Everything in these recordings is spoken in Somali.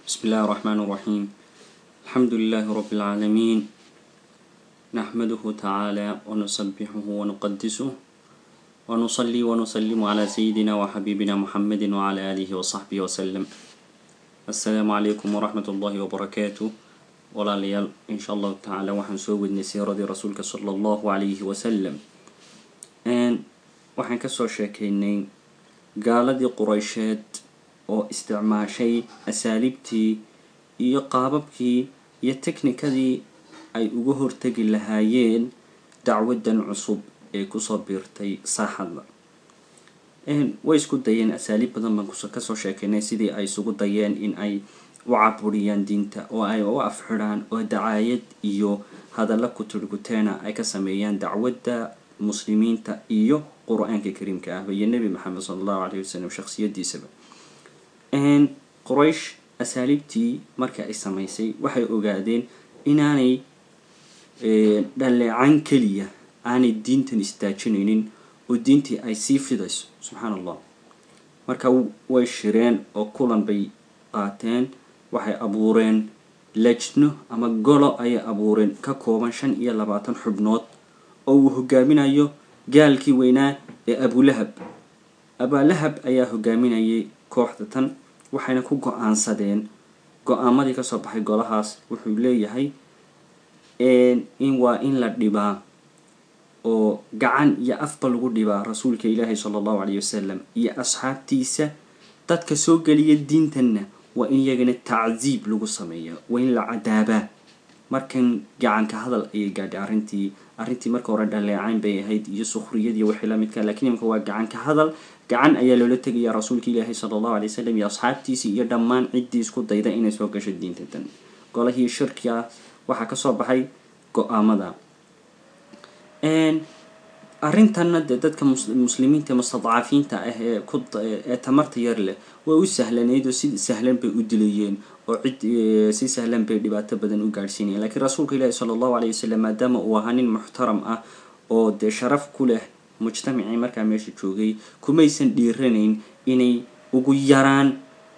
بسم الله الرحمن الرحيم الحمد لله رب العالمين نحمده تعالى ونسبحه ونقدسه ونصلي ونسلم على سيدنا وحبيبنا محمد وعلى آله وصحبه وسلم السلام عليكم ورحمة الله وبركاته walaalayaal insha allahu tacaala waxaan soo wadnay siiradii rasuulka sala allahu calayhi wasalam waxaan kasoo sheekeynay gaaladii qureysheed oo isticmaashay asaaliibtii iyo qaababkii iyo technikadii ay uga hortegi lahaayeen dacwadan cusub ee kusoo biirtay saaxadda way isku dayeen asaaliib badan baan kasoo sheekeynay sidii ay isugu dayeen in ay u caburiyaan diinta oo ay u afxidhaan oo dacaayad iyo hadalla kuturguteena ay ka sameeyaan dacwadda muslimiinta iyo qur-aanka kariimka ahba iyo nebi maxamed sala allahu calayhi wasalam shakhsiyadiisaba quraysh asaaliibtii marka ay samaysay waxay ogaadeen inaanay dhaleecan keliya aanay diintan istaajinaynin oo diintii ay sii fidayso subxaan allah marka way shireen oo kulan bay qaateen waxay abuureen lajno ama golo ayay abuureen ka kooban shan iyo labaatan xubnood oo uu hogaaminayo gaalkii weynaa ee abulahab abaalahab ayaa hogaaminayay kooxda tan waxayna ku go-aansadeen go-aamadii kasoo baxay golahaas wuxuu leeyahay in waa in la dhibaa oo gacan iyo afba lagu dhibaa rasuulka ilaahi sala allahu calayhi wasalam iyo asxaabtiisa dadka soo geliya diintanna waa in iyagana tacdiib lagu sameeya waa in la cadaabaa markan gacanka hadal ayay gaadhay arrintii arrintii marka hore dhaleecayn bay ahayd iyo sukhriyadii wixii lamidka lakiin imika waa gacanka hadal gacan ayaa loola tegaya rasuulka ilaahi sala allahu alay wasalam iyo asxaabtiisii iyo dhammaan ciddii isku dayda inay soo gasho diinta tan golahii shirkiga waxaa kasoo baxay go-aamada arrintanna dee dadka muslimiinta mustadcafiinta ah ee ku ee tamarta yar leh way u sahlanayd oo si sahlan bay u dilayeen oo cid si sahlan bay dhibaato badan u gaadhsiinayeen lakiin rasuulka ilaahi sala allahu alayh wasalam maadaama uu ahaa nin muxtaram ah oo dee sharaf ku leh mujtamacii markaa meesha joogay kumaysan dhiiranayn inay ugu yaraan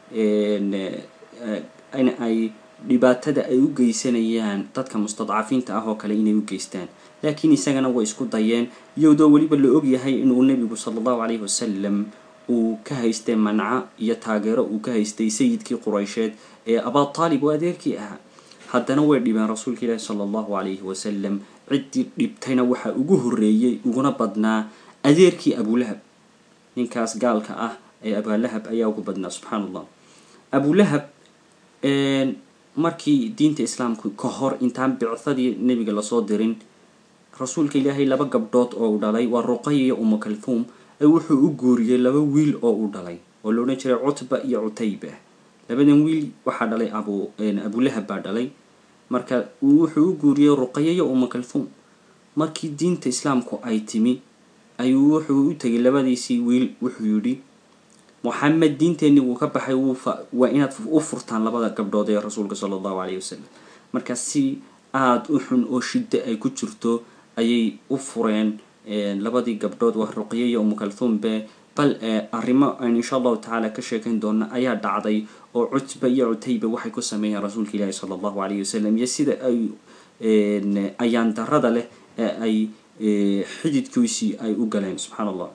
in ay dhibaatada ay u geysanayaan dadka mustadcafiinta ah oo kale inay u geystaan laakiin isagana way isku dayeen iyadoo weliba la ogyahay inuu nebigu sala allahu calayhi wasalam uu ka haystay manca iyo taageero uu ka haystay sayidkii qureysheed ee abaalib oo adeerkii ahaa haddana way dhibeen rasuulka ilaahi sala allahu calayhi wasalam ciddii dhibtayna waxaa ugu horreeyey uguna badnaa adeerkii abulahab ninkaas gaalka ah ee abaalahab ayaa ugu badnaa subxaan allah abulahab markii diinta islaamku ka hor intaan bicadii nebiga lasoo dirin rasuulka ilaahay laba gabdhood oo u dhalay waa ruqaya iyo umu kalfuum ee wuxuu u guuriyey laba wiil oo u dhalay oo la odhan jiray cutba iyo cutayba labadan wiil waxaa dhalay abu abulahab baa dhalay marka wuxuu u guuriyey ruqaya iyo umu kalfuum markii diinta islaamku ay timi ayuu wuxuu u tegay labadiisii wiil wuxuu yidhi moxamed diinteenni wuu ka baxay waa inaad u furtaan labada gabdhood ee rasuulka sala allahu calayhi wasalam marka si aada u xun oo shiddo ay ku jirto ayay u fureen labadii gabdhood waa ruqya iyo umukalthumbe bal arrimo aan insha allahu tacaala ka sheekayn doona ayaa dhacday oo cutba iyo cutayba waxay ku sameeyeen rasuulka ilaahi sala allahu calayhi wasalam iyo sida ay ayaan darada leh ee ay xididkiisii ay u galeen subxaan allah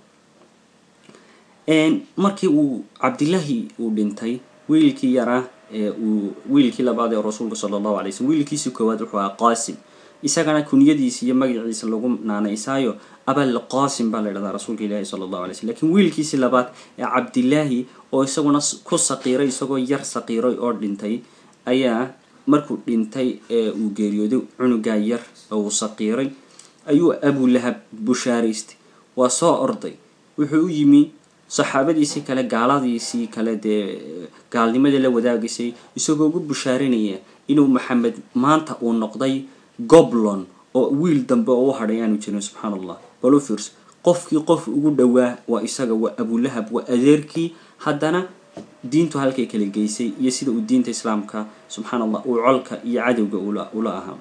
markii uu cabdilaahi uu dhintay wiilkii yaraa ee uu wiilkii labaad ee rasuulka sala allahu alay slm wiilkiisii koowaad wuxuu ahaa qaasim isagana kunyadiisa iyo magaciisa lagu naanaysaayo abal qaasim baa la ydhahdaa rasuulka ilaahi sala allahu alay slm lakiin wiilkiisii labaad ee cabdilaahi oo isaguna ku saqiiray isagoo yar saqiiray oo dhintay ayaa markuu dhintay ee uu geeriyooday cunugaa yar oo uu saqiiray ayuu abulahab bushaaraystay waa soo orday wuxuu u yimi saxaabadiisii kale gaaladiisii kale dee gaalnimadii la wadaagaysay isagoo ugu bushaarinaya inuu maxamed maanta uu noqday goblon oo wiil dambe oo u hadhay aanu jirin subxaan allah balufers qofkii qof ugu dhowaa waa isaga waa abulahab waa adeerkii haddana diintu halkay kala geysay iyo sida uu diinta islaamka subxaan allah uu colka iyo cadowga ula ahaa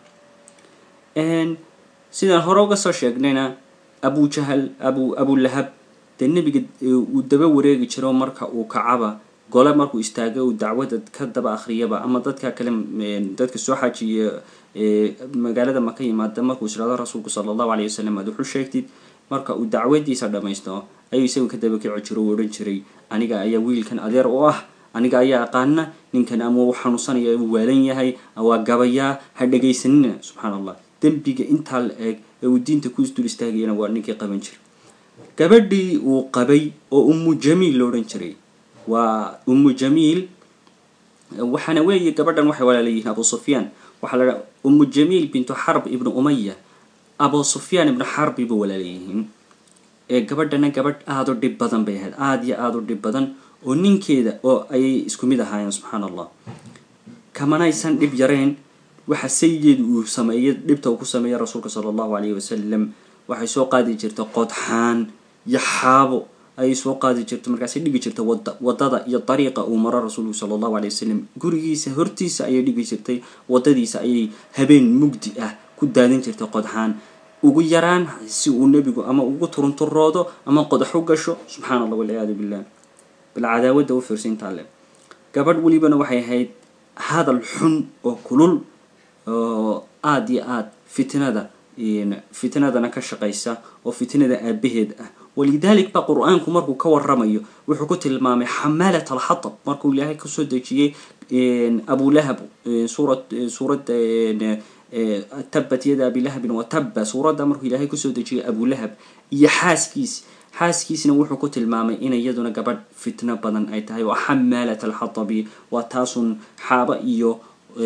sidaan hore uga soo sheegnayna abujahal abu abulahab dee nebiga uu daba wareegi jiro marka uu kacaba gole markuu istaagay uu dacwada ka daba akhriyaba ama dadka kale dadka soo xajiya magaalada maka yimaada markuu israado rasuulku sala allahu alayh wasalam aad wuxu sheegtid marka uu dacwadiisa dhamaysto ayuu isagu ka daba kici jiro u odhan jiray aniga ayaa wiilkan adeer u ah aniga ayaa aqaana ninkan ama uu xanuunsanaya uu waalan yahay waa gabayaa ha dhegaysanina subxaan allah dembiga intaa la eeg ee uu diinta ku isdul istaagayana waa ninkii qaban jiray gabadhii uu qabay oo ummu jamiil lo odhan jiray waa ummu jamiil waxaana weeye gabadhan waxay walaalayihiin abu sufyaan waxaa la dhaha ummu jamiil bintu xarb ibnu umaya abu sufyaan ibnu xarbi ba walaalayihiin ee gabadhana gabadh aada u dhib badan bay ahayd aada iyo aada u dhib badan oo ninkeeda oo ayay isku mid ahaayeen subxaan allah kamanaysan dhib yareen waxa saygeedu uu sameeyey dhibta uu ku sameeyey rasuulka sala allahu alayhi wasalam waxay soo qaadi jirta qodxaan iyo xaabo ayay soo qaadi jirta markaasay dhigi jirta wada wadada iyo dariiqa uu maro rasuulku sala allahu alay wasalam gurigiisa hortiisa ayay dhigi jirtay wadadiisa ayay habeen mugdi ah ku daadin jirtay qodxaan ugu yaraan si uu nebigu ama ugu turunturoodo ama qodax u gasho subxaan allah walciyaadu billah bal cadaawadda u fiirsintaa le gabadh welibana waxay ahayd hadal xun oo kulul oo aada iyo aada fitnada fitnadana ka shaqaysa oo fitnada aabaheed ah walidalik ba qur-aanku markuu ka waramayo wuxuu ku tilmaamay xamaalat alxatab markuu ilaahay kasoo dejiyey abulahab suurad suuradda tabat yada abilahabin wataba suuradda markuu ilaahay kusoo dejiyay abulahab iyo xaaskiis xaaskiisna wuxuu ku tilmaamay in iyaduna gabadh fitno badan ay tahay oo xamaalat alxatabi waa taasun xaaba iyo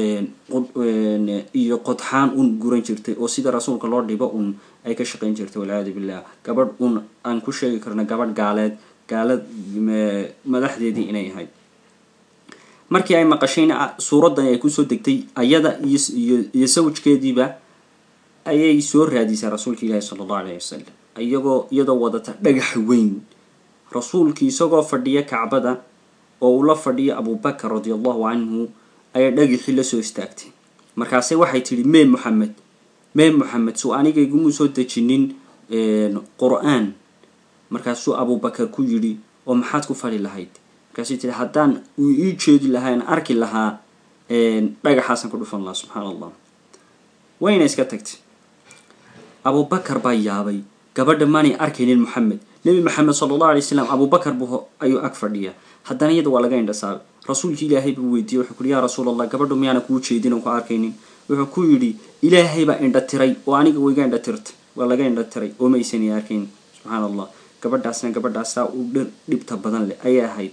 iyo qodxaan un guran jirtay oo sida rasuulka loo dhibo un ay ka shaqayn jirtay walciyaadu billah gabadh un aan ku sheegi karno gabadh gaaleed gaalad madaxdeedii inay ahayd markii ay maqashayna suuraddan ay kusoo degtay ayada iyo iyo sawjkeediiba ayay soo raadisay rasuulka ilaahi sala allahu alayhi wasalam iyagoo iyadoo wadata dhagax weyn rasuulkii isagoo fadhiya kacbada oo uu la fadhiyo abubakar radi allahu canhu ayaa dhagixii lasoo istaagtay markaase waxay tidhi mee moxamed mee moxamed suu aniga igumuu soo dejinin qur-aan markaasuu abubakar ku yidhi oo maxaad ku fali lahayd markaasay tihi haddaan uu ii jeedi lahaa an arki lahaa dhagaxaasaan ku dhufan lahaa subxaan allah wayna iska tagtay abubakar baa yaabay gabadha maanay arkaynin moxamed nebi maxamed sala allahu alay slam abubakar buu ayuu ag fadhiya haddana iyada waa laga indhasaabay rasuulki ilaahay buu weydiiyey wuxuu kuhi yaa rasuul allah gabadhu miyaana kuu jeedin oon ku arkaynin wuxuu ku yidhi ilaahay baa indha tiray oo aniga wayga indha tirtay waa laga indha tiray oo maysani arkayn subxaan allah gabadhaasna gabadhaasaa u dhir dhibta badan leh ayay ahayd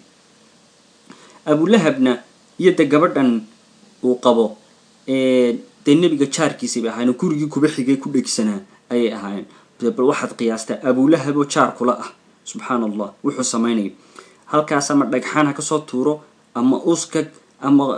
abulahabna iyo de gabadhan uu qabo dee nebiga jaarkiisay bay ahaayeen oo gurigii kuba xigay ku dhegsanaa ayay ahaayeen bal waxaad qiyaastaa abulahab oo jaar kula ah subxaan allah wuxuu samaynayo halkaas ama dhagxaan ha kasoo tuuro ama uskag ama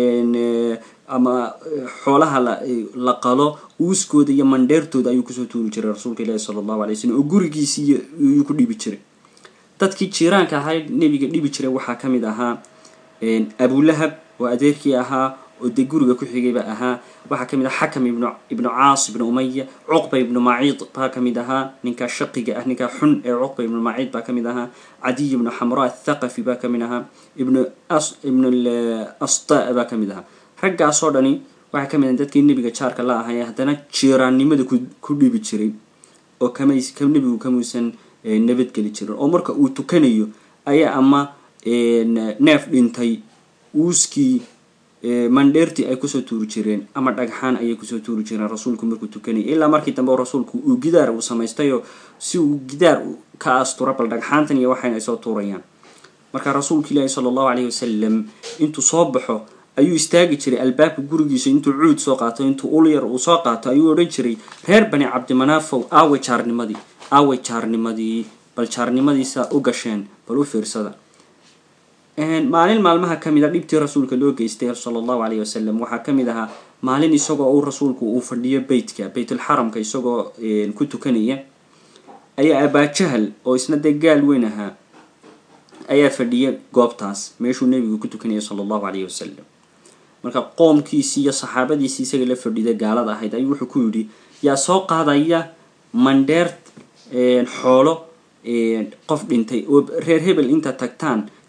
ama xoolaha la qalo uuskooda iyo mandheertooda ayuu kusoo tuuri jiray rasuulka ilaahi sala allahu alay slam oo gurigiisii yuu ku dhibi jiray dadkii jiiraanka ahaa nebiga dhibi jiray waxaa ka mid ahaa abulahab oo adeerkii ahaa oo dee guriga ku xigayba ahaa waxaa kamid aha xakam ibnu ibnu caas ibnu umaya cuqba ibnu maciid baa kamid ahaa ninkaa shaqiga ah ninkaa xun ee cuqba ibnu maciid baa kamid ahaa cadiy ibnu xamra athaqafi baa kamid ahaa ibnu ibnu asta baa kamid ahaa raggaasoo dhani waxaa kamid ah dadkii nebiga jaarka la ahay haddana jiiraannimada ku dhibi jiray oo kamays nebigu kamuusan nabadgeli jirin oo marka uu tukanayo ayaa ama neef dhintay uuskii mandheertii ay kusoo tuuri jireen ama dhagxaan ayay kusoo tuuri jireen rasuulku markuu tukanayay ilaa markii dambe rasuulku uu gidaar uu samaystayoo si uu gidaar ka astura bal dhagxaantan iyo waxayna ay soo tuurayaan marka rasuulka ilaahi sala allahu calayhi wasalam intuu soo baxo ayuu istaagi jiray albaabka gurigiisa intuu cuud soo qaato intuu ul yar uu soo qaato ayuu odhan jiray reer bani cabdimanaafow aaway jaarnimadii aaway jaarnimadii bal jaarnimadiisa u gasheen bal u fiirsada maalin maalmaha kamid a dhibtii rasuulka loo geystay sala allahu alayhi wasalam waxaa kamid ahaa maalin isagoo uu rasuulku uu fadhiyo beytka beytulxaramka isagoo ku tukanaya ayaa abaajahal oo isna dee gaal weyn ahaa ayaa fadhiya goobtaas meeshuu nebigu ku tukanaya sala allahu alayhi wasalam marka qoomkiisii iyo saxaabadiisii isaga la fadhida gaalada ahayd ayuu wuxuu ku yidhi yaa soo qaadaya mandheer xoolo qof dhintay oo reer hebel intaad tagtaan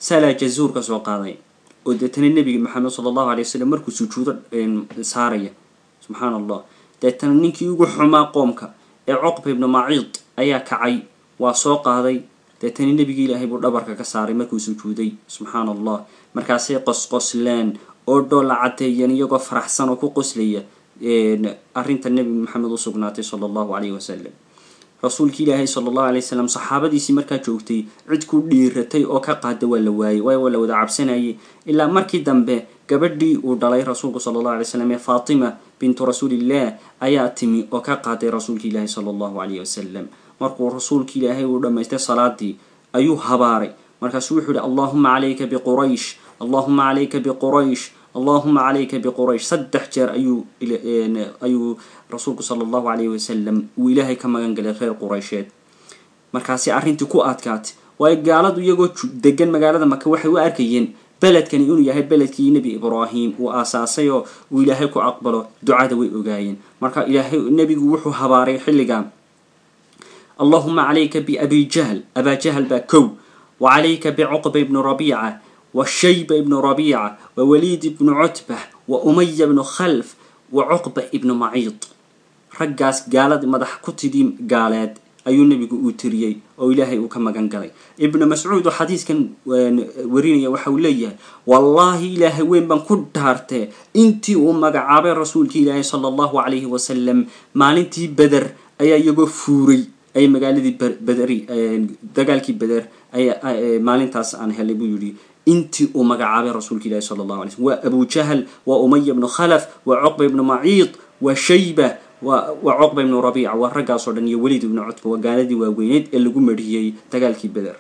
salaa jazuur ka soo qaaday oo deetana nebiga maxamed sala allahu alay wasalam markuu sujuudo saaraya subxaana allah deetana ninkii ugu xumaa qoomka ee cuqba ibnu maciid ayaa kacay waa soo qaaday deetana nebigii ilaahay buu dhabarka ka saaray markuu sujuuday subxaana allah markaasay qosqosleen oo dhoolla cadeeyeen iyagoo faraxsan oo ku qoslaya arrinta nebi maxamed u sugnaatay sala allahu calayhi wasalam rasuulki ilaahay sala allahu alay wasalam saxaabadiisii markaa joogtay cid ku dhiiratay oo ka qaada waa la waayey waayo waa la wada cabsanayay ilaa markii dambe gabadhii uu dhalay rasuulku sala allahu alay wasalam ee faatima bintu rasuulillah ayaa timi oo ka qaaday rasuulki ilaahi sala allahu calayhi wasalam markuu rasuulki ilaahay uu dhammaystay salaadii ayuu habaaray markaasuu wuxuu yihi allahuma calayka biquraysh allahuma calayka biquraysh allahuma calayka biquraysh saddex jeer ayuu ayuu rasuulku sala allahu calayhi wasalam uu ilaahay ka magan galay reer quraysheed markaasi arrintii ku adkaatay waayo gaaladu iyagoo degan magaalada maka waxay u arkayeen beledkani inuu yahay beledkii nebi ibraahim uu aasaasay oo uu ilaahay ku aqbalo ducada way ogaayeen marka ilaahay nebigu wuxuu habaaray xilligan allahuma calayka biabi jahl abaa jahl baa kow wa calayka bicuqba ibnu rabiica wa shayba ibnu rabiica wa waliid ibnu cutbah wa umaya ibnu khalf wa cuqba ibnu maciid raggaas gaalada madax ku tidii gaaleed ayuu nebigu uu tiriyey oo ilaahay uu ka magan galay ibnu mascuud oo xadiiskan warinaya waxa uu leeyahay wallaahi ilaahay weyn baan ku dhaartee intii uu magacaabay rasuulkii ilaahay sala allahu calayhi wasalam maalintii beder ayaa iyagoo fuuray ay magaaladii bederi dagaalkii beder ay maalintaas aan helay buu yidhi intii uu magacaabay rasuulka ilahi sala allahu alay slm waa abu jahl waa umaya ibnu khalaf waa cuqba ibnu maciid waa shayba waa cuqba ibnu rabiica waa raggaasoo dhan iyo weliid ibnu cutba waa gaaladii waaweyneyd ee lagu marhiyey dagaalkii beder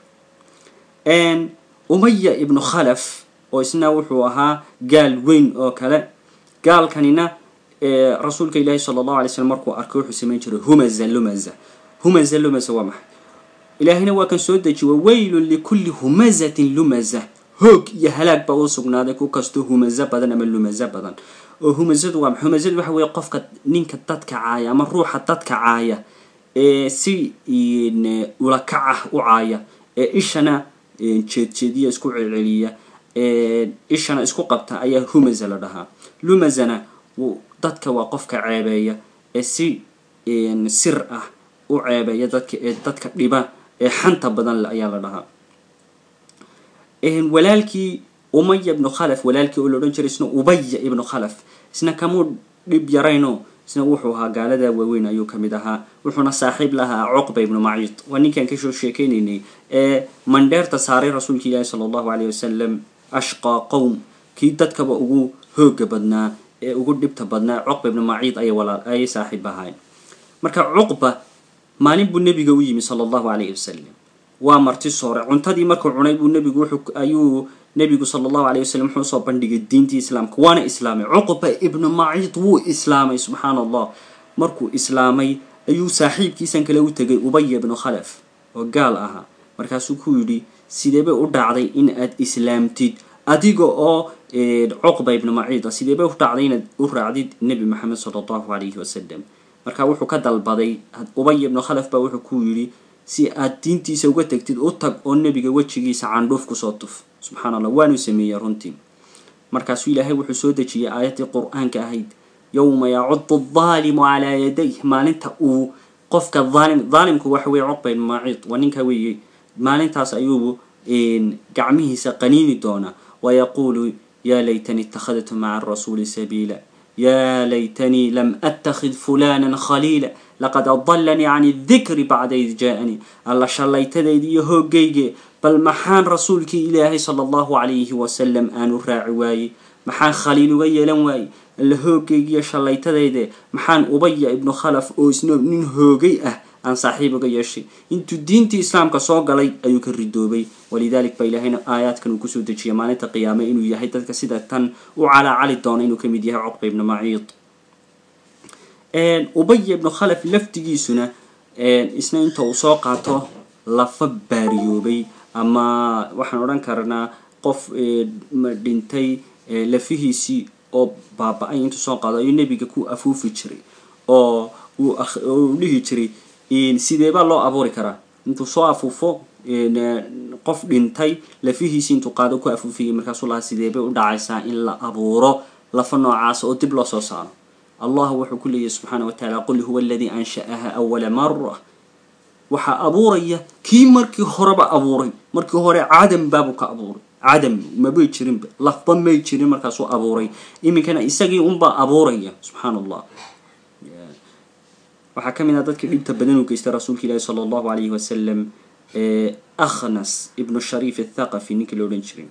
umaya ibnu khalaf oo isna wuxuu ahaa gaal weyn oo kale gaalkanina rasuulka ilaahi sala allahu alay slm markuu arkay wuxuu samayn jiray humaza lumaza humaza lumaza waa maxay ilaahayna waa kan soo dejiye wa weylun likulli humazatin lumaza hoog iyo halaag baa u sugnaaday ku kastoo humazo badan ama lumazo badan oo humazadu waa maxay humazadu waxa weeye qofka ninka dadka caaya ama ruuxa dadka caaya ee si ulakac ah u caaya ee ishana jeedjeediya isku celceliya ishana isku qabta ayaa humaza la dhahaa lumazana dadka waa qofka ceebeeya ee si sir ah u ceebeeya dadka ee dadka dhiba ee xanta badan le ayaa la dhahaa walaalkii umaya ibnu khalaf walaalkii oo la odhan jiray isna ubaya ibnu khalaf isna kamuu dhib yarayno isna wuxuu ahaa gaalada waaweyn ayuu kamid ahaa wuxuuna saaxiib lahaa cuqba ibnu maciid waa ninkaan kasoo sheekeynaynay ee mandheerta saaray rasuulka ilaahi sala allahu caleyh wasalam ashqaa qowm kii dadkaba ugu hooga badnaa ee ugu dhibta badnaa cuqba ibnu maciid ayay walaal ayay saaxiib ahayn marka cuqba maalin buu nebiga u yimi sala allahu calayhi wasalam waa marti soore cuntadii markuu cunay buu nebigu wuxuu ayuu nebigu sala allahu alayh wasalam wuxuu usoo bandhigay diintii islaamka waana islaamay cuqba ibnu maciid wuu islaamay subxaana allah markuu islaamay ayuu saaxiibkiisan kale u tegay ubaya ibnu khalaf oo gaal ahaa markaasuu ku yidhi sideebay u dhacday in aad islaamtid adiga oo cuqba ibnu maciid ah sideebay u dhacday inaad u raacdid nebi maxamed sala allahu calayhi wasalam marka wuxuu ka dalbaday ubaya ibnu khalaf baa wuxuu ku yidhi si aad diintiisa uga tegtid u tag oo nebiga wejigiisa candhuuf kusoo tuf subxaana allah waanuu sameeyey runtii markaasuu ilaahay wuxuu soo dejiyey aayaddii qur-aanka ahayd yowma yacudu aldaalimu calaa yadayh maalinta uu qofka aalim daalimku waxa weye cuqba ibnu maciid waa ninkaa weeye maalintaas ayuu gacmihiisa qaniini doonaa wayaquulu yaa laytani ittakhadtu maca arasuuli sabiila yaa laytanii lam attakhid fulanan khaliila laqad adalanii can idikri bacda id jaa-anii alla shallaytadayda iyo hoogayge bal maxaan rasuulkii ilaahay sala allahu calayhi wasalam aanu raaci waayey maxaan khaliil uga yeelan waayey alla hoogaygiiyo shallaytadayde maxaan ubaya ibnu khalaf oo isna nin hoogay ah aan saaxiib uga yeeshay intuu diintii islaamka soo galay ayuu ka ridoobay walidalik ba ilaahayna aayaadkan uu kusoo dejiyay maalinta qiyaame inuu yahay dadka sida tan u calaacali doona inuu kamid yahay cuqba ibnu maciid ubaya ibnu khalaf laftigiisuna isna inta uu soo qaato lafa baariyoobay ama waxaan odhan karnaa qof dhintay lafihiisii oo baaba-ay intuu soo qaado ayuu nebiga ku afuufi jiray oo uu dhihi jiray sideebaa loo abuuri karaa intuu soo afuufo qof dhintay lafihiisi intuu qaado ku afuufiyey markaasuu lahaa sidee bay u dhacaysaa in la abuuro lafa noocaasa oo dib loo soo saaro allah wuxuu ku leeyahy subxaana wa tacaala qul huwa aladii ansha'aha awala mara waxaa abuuraya kii markii horeba abuuray markii hore cadam baabuu ka abuuray cadam mabay jirinba lafba may jirin markaasuu abuuray iminkana isagii unbaa abuuraya subxaana allah waxaa ka mid ah dadkii dhibta badan u geystay rasuulka ilaahi sala allahu alayhi wasalam akhnas ibnu shariif athaqafi ninkii la odhan jiray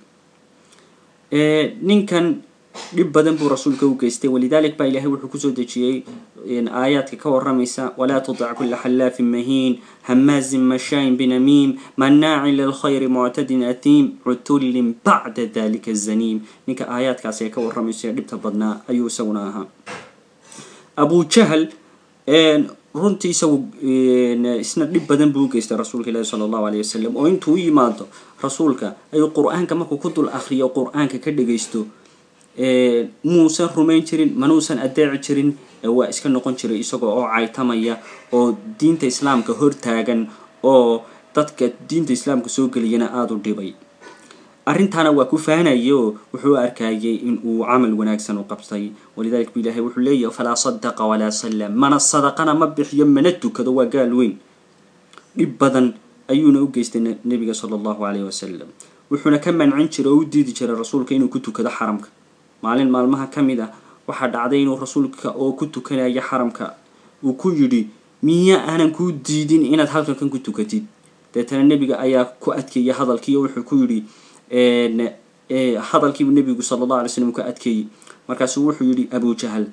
ninkan dhib badan buu rasuulka u geystay walidalik baa ilahay wuxuu kusoo dejiyey aayaadka ka waramaysa walaa tudic kula xallaafin mahiin hamaazin mashaayin binamiim manaacin lilkhayri muctadin atiim cutullin bacda dalika zaniim ninka aayaadkaasi ay ka waramayso ee dhibta badnaa ayuu isaguna ahaa abu jahl runtii isagu isna dhib badan buu u geystay rasuulka ilaahi sala allahu alayh wasalam oo intuu u yimaado rasuulka ayuu qur-aanka markuu ku dul akriyo qur-aanka ka dhagaysto muusan rumayn jirin manuusan adeeci jirin waa iska noqon jiray isagoo oo caytamaya oo diinta islaamka hortaagan oo dadka diinta islaamka soo geliyana aada u dhibay arrintaana waa ku fahanaya oo wuxuu arkayay in uu camal wanaagsan u qabtay walidalik bu ilahay wuxuu leeyahay falaa sadaqa walaa sallam mana sadaqana ma bixiyo mana tukado waa gaal weyn dhib badan ayuuna u geystay nebiga sala allahu alayh wasalam wuxuuna ka mancin jiray oo u diidi jiray rasuulka inuu ku tukado xaramka maalin maalmaha ka mid ah waxaa dhacday inuu rasuulka oo ku tukanaya xaramka uu ku yidhi miya aanan kuu diidin inaad halkankan ku tukatid deetana nebiga ayaa ku adkeeyay hadalkii oo wuxuu ku yidhi hadalkiibuu nebigu sala allah alay slam ka adkeeyey markaasuu wuxuu yidhi abu jahal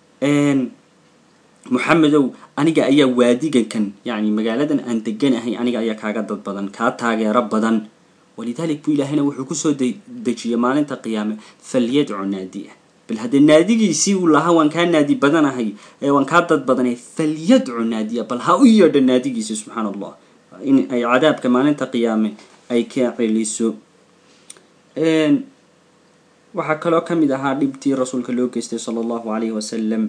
moxamedow aniga ayaa waadigankan yacni magaaladan aan deganahay aniga ayaa kaaga dad badan kaa taageero badan walidalik buu ilaahayna wuxuu kusoo dejiyay maalinta qiyaame falyadcu naadiah bal haddee naadigiisii uu lahaa waan kaa naadi badanahay ee waan kaa dad badanay falyadcu naadiya bal ha u yeedho naadigiisi subxaana allah in ay cadaabka maalinta qiyaame ay ka celiso waxaa kaloo ka mid ahaa dhibtii rasuulka loo geystay sala allahu alayhi wasalam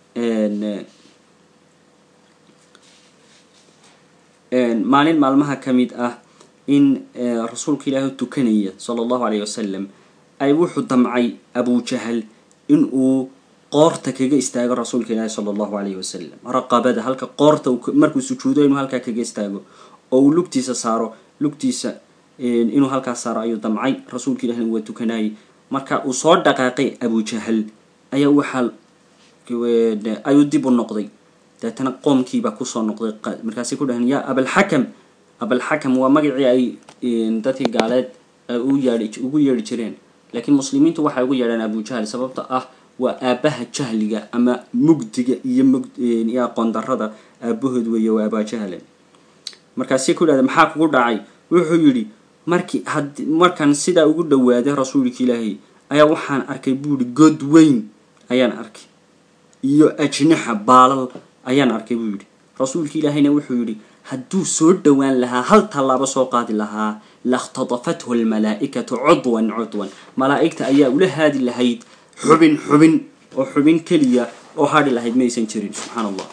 maalin maalmaha ka mid ah in rasuulka ilaahi tukanaya sala allahu alayh wasalam ay wuxuu damcay abu jahal in uu qoorta kaga istaago rasuulka ilaahi sala allahu alayhi wasalam raqabada halka qoorta markuu sujuudo inuu halkaa kaga istaago oo uu lugtiisa saaro lugtiisa inuu halkaas saaro ayuu damcay rasuulka ilahina waa tukanayay marka uu soo dhaqaaqay abu jahal ayaa waxaa ayuu dib u noqday deetana qoomkiibaa kusoo noqday markaasay ku dhahan yaa abalxakam abalxakam waa magacii ay dadkii gaaleed u yeei ugu yeedhi jireen laakiin muslimiintu waxay ugu yeedhaan abu jahl sababta ah waa aabaha jahliga ama mugdiga iyo mug iyo aqoon darada aabahood weeye waa abajahle markaasay ku dhahda maxaa kugu dhacay wuxuu yidhi markii had markaan sidaa ugu dhawaaday rasuulka ilaahay ayaa waxaan arkay buuhi god weyn ayaan arkay iyo ajnaxa baalal ayaan arkay buu yidhi rasuulka ilaahayna wuxuu yidhi hadduu soo dhowaan lahaa hal tallaabo soo qaadi lahaa lakhtadafathu almalaa'ikatu cudwan cudwan malaa'igta ayaa ula haadi lahayd xubin xubin oo xubin keliya oo hadhi lahayd maysan jirin subxaan allah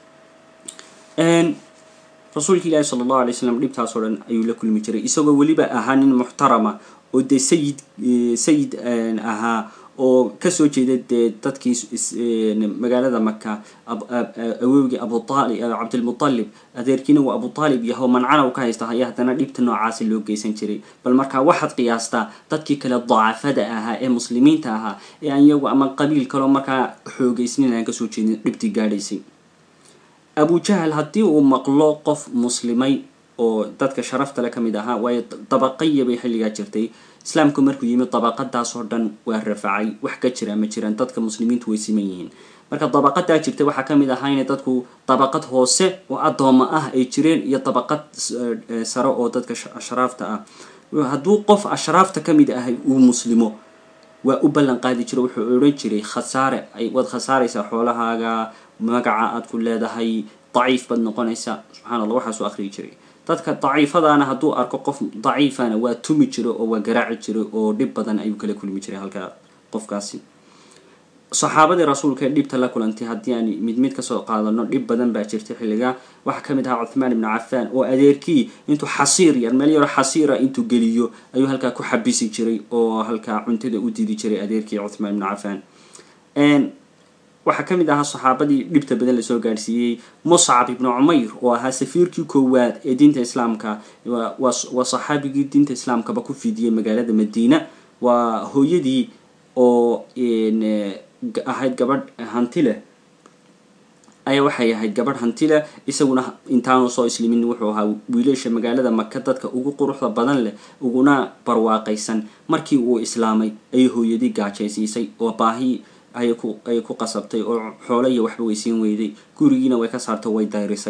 rasuulka ilaahi sala allahu alay slam dhibtaasoo dhan ayuu la kulmi jiray isagoo weliba ahaa nin muxtarama oo dee sayid sayid ahaa oo kasoo jeeda dee dadkii magaalada maka awowgii abu aalib cabdilmutalib adeerkiina uu abu aalib yaho mancana u ka haysta ayaa haddana dhibta noocaasi loo geysan jiray bal markaa waxaad qiyaastaa dadkii kale dacafada ahaa ee muslimiinta ahaa ee aan iyagu ama qabiil kaleo markaa xoogeysnin aan kasoo jeedin dhibtii gaadhaysay abu jahal haddii uu maqlo qof muslimay oo dadka sharaftale ka mid ahaa waayo dabaqaya bay xilligaa jirtay islaamku markuu yimid dabaqadaasoo dhan waa rafacay wax ka jira ma jiraan dadka muslimiintu way siman yihiin marka dabaqadaa jirta waxaa ka mid ahaa inay dadku dabaqad hoose oo addooma ah ay jireen iyo dabaqad sare oo dadka ashraafta ah hadduu qof ashraafta ka mid ahay uu muslimo waa u ballan qaadi jiro wuxuu odhan jiray khasaare waad khasaaraysaa xoolahaaga magaca aad ku leedahay daciif baad noqonaysaa subxana allah waxaasuu akhriyi jiray dadka daciifadaana hadduu arko qof daciifana waa tumi jiro oo waa garaaci jiro oo dhib badan ayuu kala kulmi jiray halkaa qofkaasi saxaabadii rasuulka ee dhibta la kulantay haddii aan mid mid kasoo qaadano dhib badan baa jirtay xilligaa waxaa ka mid ahaa cuthmaan ibnu cafaan oo adeerkii intuu xasiir yar meel yaro xasiira intuu geliyo ayuu halkaa ku xabisi jiray oo halkaa cuntada u didi jiray adeerkii cuthmaan ibnu cafaan waxaa ka mid ahaa saxaabadii dhibta badan lasoo gaadhsiiyey muscab ibnu cumayr oo ahaa safiirkii koowaad ee diinta islaamka waa saxaabigii diinta islaamkaba ku fidiyey magaalada madiina waa hooyadii oo ahayd gabadh hanti leh ayaa waxay ahayd gabadh hanti leh isaguna intaanu soo islimin wuxuu ahaa wiilasha magaalada maka dadka ugu quruxda badan leh uguna barwaaqaysan markii uu islaamay ayay hooyadii gaajaysiisay oo baahi ayay ku ayay ku qasabtay oo xoolo iyo waxba weysiin weyday gurigiina way ka saartay way dayrisay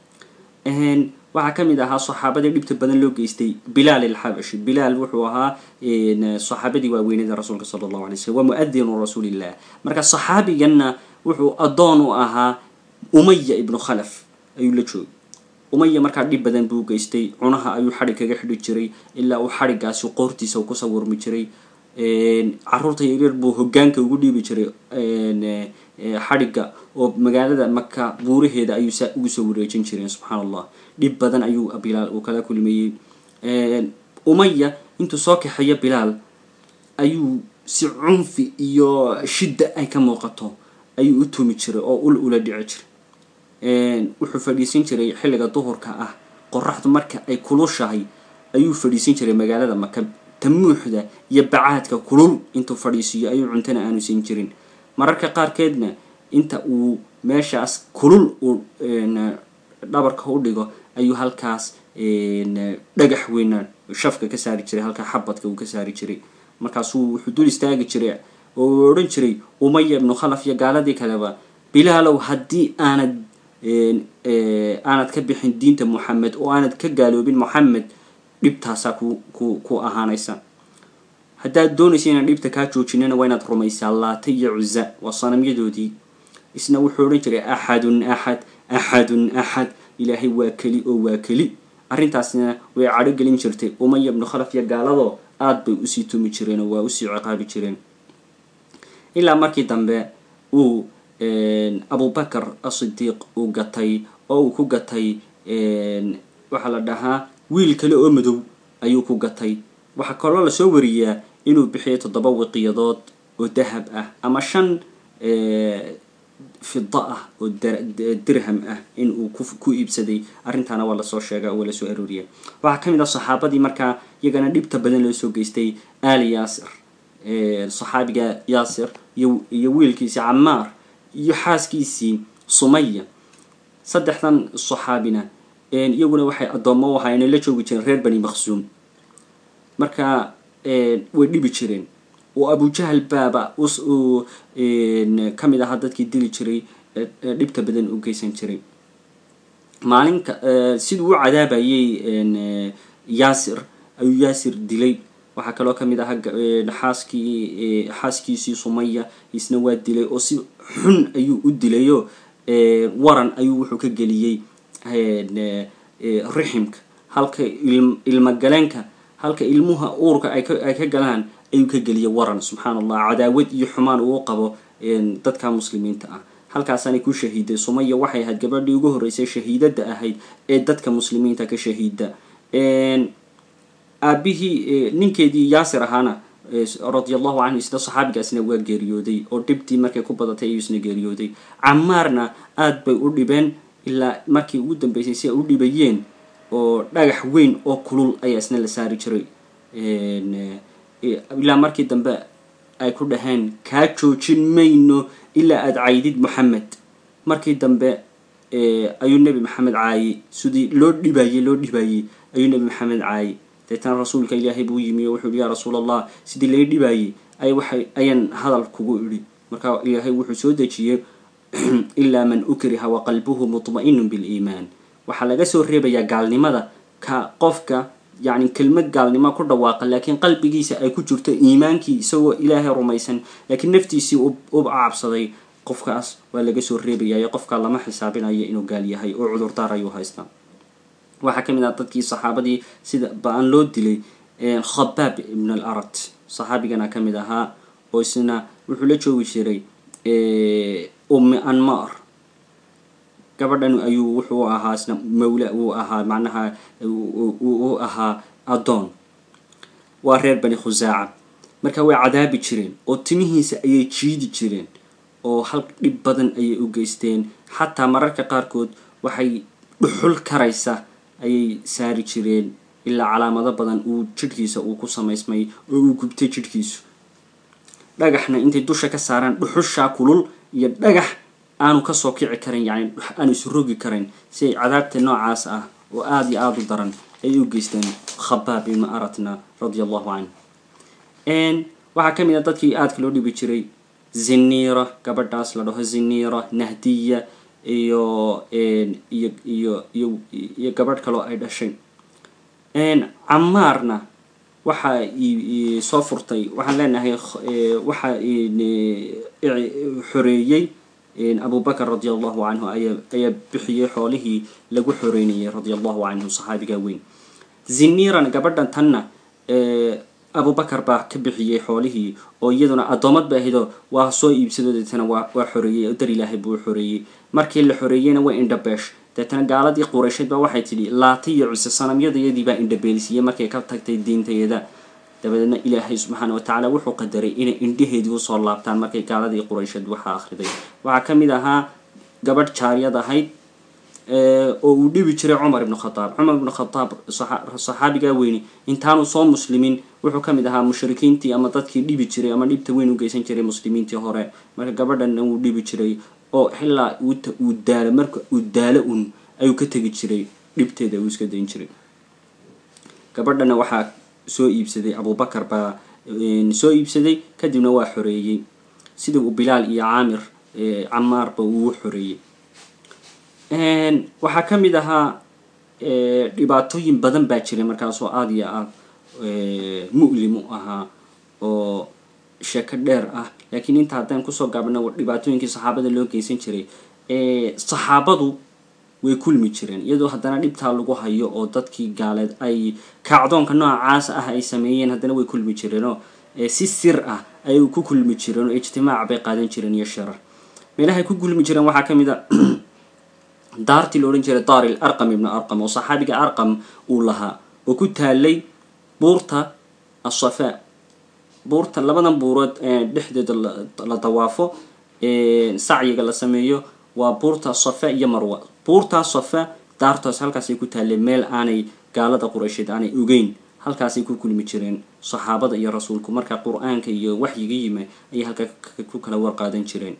waxaa ka mid ahaa saxaabadii dhibta badan loo geystay bilaal alxabashi bilaal wuxuu ahaa saxaabadii waaweynada rasuulka sala allahu alay slm waa muadinu rasuulillah marka saxaabiganna wuxuu addoon u ahaa umaya ibnu khalaf ayuu la joogay umaya markaa dhib badan buu geystay cunaha ayuu xadhig kaga xidhi jiray ilaa uu xadhigaasi qoortiisa ku sawirmi jiray caruurta yaryar buu hogaanka ugu dhiibi jiray xadhigga oo magaalada maka buuraheeda ayuu saa ugu soo wareejin jireen subxaan allah dhib badan ayuu bilaal uu kala kulmeeyey umaya intuu soo kaxeeyo bilaal ayuu si cunfi iyo shidda ay ka muuqato ayuu u tumi jiray oo ul ula dhici jiray wuxuu fadhiisin jiray xilliga duhurka ah qoraxdu marka ay kulushahay ayuu fadhiisin jiray magaalada maka tamuuxda iyo bacaadka kulul intuu fadhiisiiyo ayuu cuntana aanu siin jirin mararka qaarkeedna inta uu meeshaas kulul uu dhabarka u dhigo ayuu halkaas dhagax weyna shafka ka saari jiray halkaa xabadka uu ka saari jiray markaasuu wuxuu dul istaagi jiray oo uu odhan jiray umaya ibnu khalaf iyo gaaladii kaleba bilaalow haddii aanad aanad ka bixin diinta moxamed oo aanad ka gaaloobin moxamed dhibtaasaa ku ku ku ahaanaysa haddaad doonaysa inaan dhibta kaa joojinana waa inaad rumaysaa laata iyo cuza waa sanamyadoodii isna wuxuu odhan jiray axadun axad axadun axad ilaahay waa keli oo waa keli arrintaasna way cadho gelin jirtay umaya ibnu khalaf iyo gaaladoo aada bay usii tumi jireen oo waa usii ciqaabi jireen ilaa markii dambe uu abubakar asidiiq uu gatay oo uu ku gatay waxaa la dhahaa wiil kale oo madow ayuu ku gatay waxaa kaloo lasoo wariyaa inuu bixiyay toddoba wiqiyadood oo dahab ah ama shan fida ah oo dirham ah in uu ku iibsaday arrintaana waa lasoo sheega oo waa lasoo arooriya waxaa ka mid ah saxaabadii markaa iyagana dhibta badan loo soo geystay ali yaasir saxaabiga yaasir iyo wiilkiisii camaar iyo xaaskiisii sumaya saddexdan saxaabina iyaguna waxay addoommo u ahaayeen la joogi jireen reer bani maqsuum marka way dhibi jireen oo abujahal baaba uu ka mid ahaa dadkii dili jiray dhibta badan u geysan jiray maalinka siduu u cadaabayay yaasir ayuu yaasir dilay waxaa kaloo ka mid ahaa xaaskii xaaskiisii sumaya isna waa dilay oo si xun ayuu u dilayo waran ayuu wuxuu ka geliyey riximka halka ilmagaleenka halka ilmuha uurka ay ka galaan ayuu ka geliyay waran subxaan allah cadaawad iyo xumaan uu qabo dadka muslimiinta ah halkaasaanay ku shahiiday sumaya waxay ahayd gabadhii ugu horreysay shahiidada ahayd ee dadka muslimiinta ka shahiida aabihii ninkeedii yaasir ahaana radia allahu canhu isna saxaabigaasna waa geeriyooday oo dhibtii markay ku badatay ayuu isna geeriyooday camaarna aada bay u dhibeen ilaa markii ugu dambeysay si ay u dhibayeen oo dhagax weyn oo kulul ayaa isna la saari jiray ilaa markii dambe ay ku dhaheen kaa joojin mayno ilaa aada caydid moxamed markii dambe ayuu nebi maxamed caayey sidii loo dhibayey loo dhibayey ayuu nebi maxamed caayey deetana rasuulka ilaahay buu yimi oo wuxuu yihi yaa rasuul allah sidii lay dhibayey ay waxay ayaan hadal kugu idhi marka ilaahay wuxuu soo dejiyey ilaa man ukriha wa qalbuhu mutma'inun biliimaan waxaa laga soo reebayaa gaalnimada ka qofka yacni kelmad gaalnimo ku dhawaaqa laakiin qalbigiisa ay ku jirto iimaankii isagoo ilaahay rumaysan laakiin naftiisii u cabsaday qofkaas waa laga soo reebayayo qofkaa lama xisaabinayo inuu gaal yahay oo cudurdaar ayuu haystaa waxaa ka mid ah dadkii saxaabadii sida ba-an loo dilay khabaab ibn al arat saxaabigana ka mid ahaa oo isna wuxuu la joogi jiray ummi anmar gabadhan ayuu wuxuu ahaa isna mawla uu ahaa macnaha uu ahaa addoon waa reer bani khusaaca marka way cadaabi jireen oo timihiisa ayay jiidi jireen oo hal dhib badan ayay u geysteen xataa mararka qaarkood waxay dhuxul karaysa ayay saari jireen ilaa calaamado badan uu jidhkiisa uu ku samaysmay oo uu gubtay jidhkiisu dhagaxna intay dusha ka saaraan dhuxushaa kulul iyo dhagax aanu kasoo kici karin yani aanu isrogi karin si ay cadaabta noocaas ah oo aada iyo aada u daran ay u geysteen khabaab ibnu aratna radia allahu canh waxaa ka mid a dadkii aadka loo dhibi jiray zinira gabadhaas la dhaho zinira nahdiya iyo iyo iyo iyo iyo gabadh kaloo ay dhashay camaarna waxa soo furtay waxaan leenahay waxa xoreeyey abubakr radi allahu canhu ayaa bixiyey xoolihii lagu xoreynayay radi allahu canhu saxaabiga weyn zinirana gabadhan tanna abubakar baa ka bixiyey xoolihii oo iyaduna addoomad ba ahaydoo waa soo iibsadoo deetana waa waa xoreeyey oo dar ilaahay buu xoreeyey markii la xoreeyeyna way indhabeesh deetana gaaladii qureysheed baa waxay tidhi laata iyo cuse sanamyadayadii baa indhabeelisiiyey markay ka tagtay diintayada dabadeedna ilaahay subxaana wa tacaala wuxuu qadaray inay indhaheedii usoo laabtaan markay gaaladii qureysheed waxaa akhriday waxaa ka mid ahaa gabadh jaariyad ahayd oo uu dhibi jiray cumar ibnu khadaab cumar ibnu khadaab saxaabigaa weyni intaanu soo muslimin wuxuu ka mid ahaa mushrikiintii ama dadkii dhibi jiray ama dhibta weyn u geysan jiray muslimiintii hore marka gabadhanna wuu dhibi jiray oo xilaa uu daalo marka uu daalo un ayuu ka tegi jiray dhibteeda uu iska dayn jiray gabadhana waxaa soo iibsaday abubakar baa soo iibsaday kadibna waa xoreeyey sidii uu bilaal iyo caamir camaarba uu xoreeyey waxaa ka mid ahaa dhibaatooyin badan baa jiray markaasoo aada iyo aad mu'lim u ahaa oo sheeko dheer ah laakiin inta haddaan kusoo gaabna dhibaatooyinkii saxaabada loo geysan jiray saxaabadu way kulmi jireen iyadoo haddana dhibtaa lagu hayo oo dadkii gaaleed ay kacdoonka noocaas ah ay sameeyeen haddana way kulmi jireenoo si sir ah ayay ku kulmi jireen oo ijtimaac bay qaadan jireen iyo shirar meelahay ku kulmi jireen waxaa ka mid a daartii la odhan jiray daaril arqam ibnu arqam oo saxaabiga arqam uu lahaa oo ku taalay buurta asafaa buurta labadan buurood dhexdeeda la dawaafo sacyiga la sameeyo waa buurta safa iyo marwa buurtaa safa daartaas halkaasay ku taalleen meel aanay gaalada qureysheed aanay ogeyn halkaasay ku kulmi jireen saxaabada iyo rasuulku marka qur-aanka iyo waxyiga yimi ayay halkaa ku kala warqaadan jireen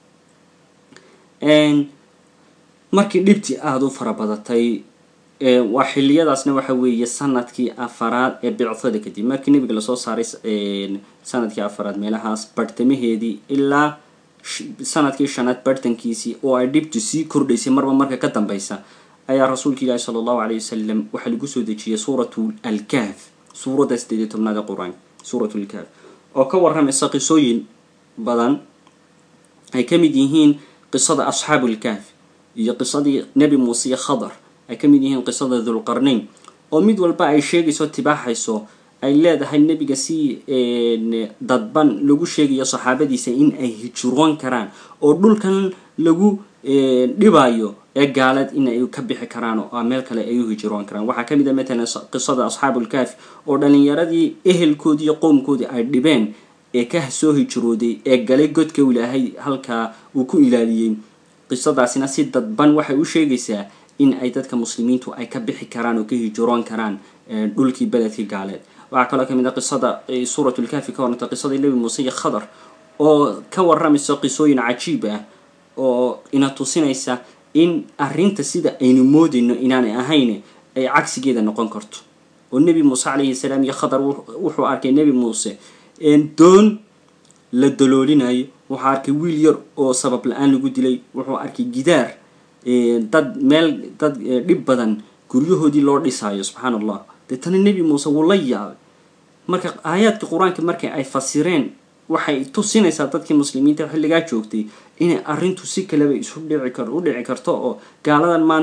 markii dhibtii aada u fara badatay waa xiliyadaasna waxa weeye sanadkii afaraad ee bicthada kadib markii nebiga lasoo saaray sanadkii afaraad meelahaas barhtamaheedii ilaa sanadkii shanaad barhtankiisii oo ay dhibtu sii kordhaysay marba marka ka dambeysa ayaa rasuulka ilaahi sala allahu caleyh wasalam waxaa lagu soo dejiyay suuratu alkahf suuradda sideed iyo tobnaad ee qur-aanka suuratu lkahf oo ka warramaysa qisooyin badan ay ka mid yihiin qisada asxaabu lkahf iyo qisadii nebi muuse iyo khadar ay ka mid yihiin qisada dulqarnayn oo mid walba ay sheegayso tibaaxayso ay leedahay nebiga si dadban lagu sheegayo saxaabadiisa in ay hijroon karaan oo dhulkan lagu dhibayo ee gaaleed in ay ka bixi karaan oo meel kale ay u hijroon karaan waxaa ka mid a matalan qisada asxaabulkaafi oo dhalinyaradii ehelkoodii iyo qowmkoodii ay dhibeen ee ka soo hijrooday ee galay godka ilaahay halkaa uu ku ilaaliyey qisadaasina si dadban waxay u sheegaysaa in ay dadka muslimiintu ay ka bixi karaan oo ka hijroon karaan dhulkii beledkii gaaleed waxaa kaloo kamid a qisada suuratulkaafi ka warranta qisadii nebi muuse iyo khadar oo ka warramaysa qisooyin cajiib ah oo ina tusinaysa in arrinta sida aynu moodayno inaanay ahayn ay cagsigeeda noqon karto oo nebi muuse calayhi salaam iyo khadar wuxuu arkay nebi muuse doon la daloolinayo wuxuu arkay wiil yar oo sabab la-aan lagu dilay wuxuu arkay gidaar dad meel dad dhib badan guryahoodii loo dhisaayo subxaana allah deetana nebi muuse wuu la yaabay marka aayaadka qur-aanka markay ay fasireen waxay tusinaysaa dadkii muslimiinta xilligaa joogtay inay arrintu si kaleba isu dhici kar u dhici karto oo gaaladan maanta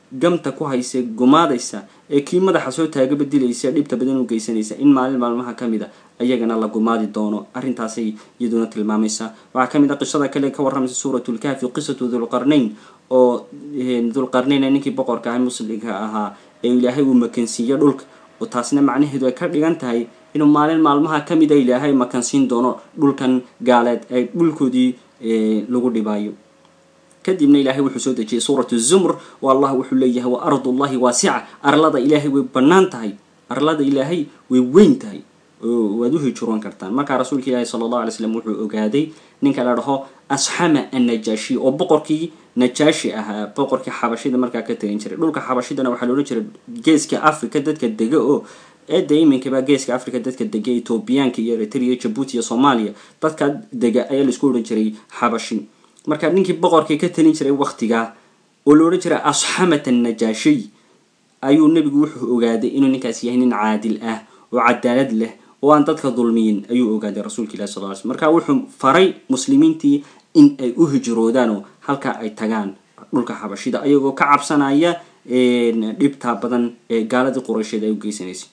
gamta ku haysa gumaadaysa ee kii madaxa soo taagaba dilaysa dhibta badan u geysanaysa in maalin maalmaha ka mid a ayagana la gumaadi doono arrintaasay iyaduna tilmaamaysaa waxaa ka mid a qisada kale ka warramaysa suuratu lkahfi qisatu dulqarnayn oo dulqarnayn ninkii boqorka ah muslimka ahaa ee ilaahay uu makansiiyo dhulka oo taasna macnaheedu ay ka dhigan tahay inuu maalin maalmaha ka mid a ilaahay makansiin doono dhulkan gaaleed ee dhulkoodii lagu dhibaayo kadibna ilaahay wuxuu soo dejiyay suuratu zumr oo allah wuxuu leeyahay wa ardullahi waasica arlada ilaahay way bannaan tahay arlada ilaahay way weyn tahay waad u hijroon kartaan markaa rasuulka ilaahi sala allahu alay slam wuxuu ogaaday ninka la dhaho asxama annajaashi oo boqorkii najaashi ahaa boqorkii xabashida markaa ka tegan jiray dhulka xabashidana waxaa loodhan jiray geeska africa dadka dega oo eedda iminkaba geeska africa dadka dega etoobiyaanka iyo eritrea jabuuti iyo soomaaliya dadka dega ayaa laisku odhan jiray xabashi marka ninkii boqorkii ka talin jiray waktigaa oo la odhan jiray asxamat annajaashiy ayuu nebigu wuxuu ogaaday inuu ninkaas yahay nin caadil ah oo cadaalad leh oo aan dadka dulmiyin ayuu ogaaday rasuulka ilahi sal ly slm marka wuxuu faray muslimiintii in ay u hijroodaan oo halkaa ay tagaan dhulka xabashida ayagoo ka cabsanaya dhibtaa badan ee gaaladii quraysheed ay u geysanaysay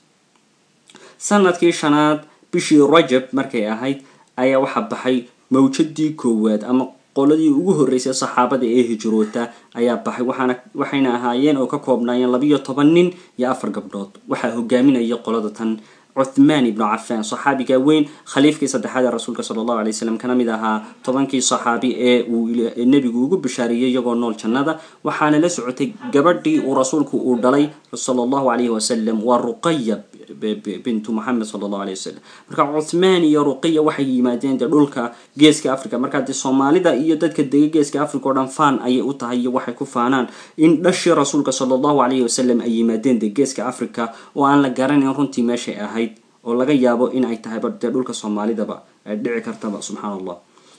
sanadkii shanaad bishii rajab markay ahayd ayaa waxaa baxay mawjadii koowaad ama qoladii ugu horreysay saxaabada ee hijroota ayaa baxay waxaana waxayna ahaayeen oo ka koobnaayeen labiyo toban nin iyo afar gabdhood waxaa hogaaminaya qolada tan cuthmaan ibnu cafaan saxaabiga weyn khaliifkii saddexaad ee rasuulka sala allahu alay wasalam kana mid ahaa tobankii saxaabi ee uu nebigu ugu bishaariyey iyagoo nool jannada waxaana la socotay gabadhii uu rasuulku uu dhalay sala allahu calayhi wasalam waa ruqaya bintu moxamed sala allahu alayh wasalam marka cuthmaan iyo ruqiya waxay yimaadeen dee dhulka geeska africa markaa dee soomaalida iyo dadka dega geeska africa oo dhan faan ayay u tahay iyo waxay ku faanaan in dhashii rasuulka sala allahu calayhi wasalam ay yimaadeen dee geeska africa oo aan la garanayn runtii meeshay ahayd oo laga yaabo in ay tahayba dee dhulka soomaalidaba ay dhici kartaba subxaan allah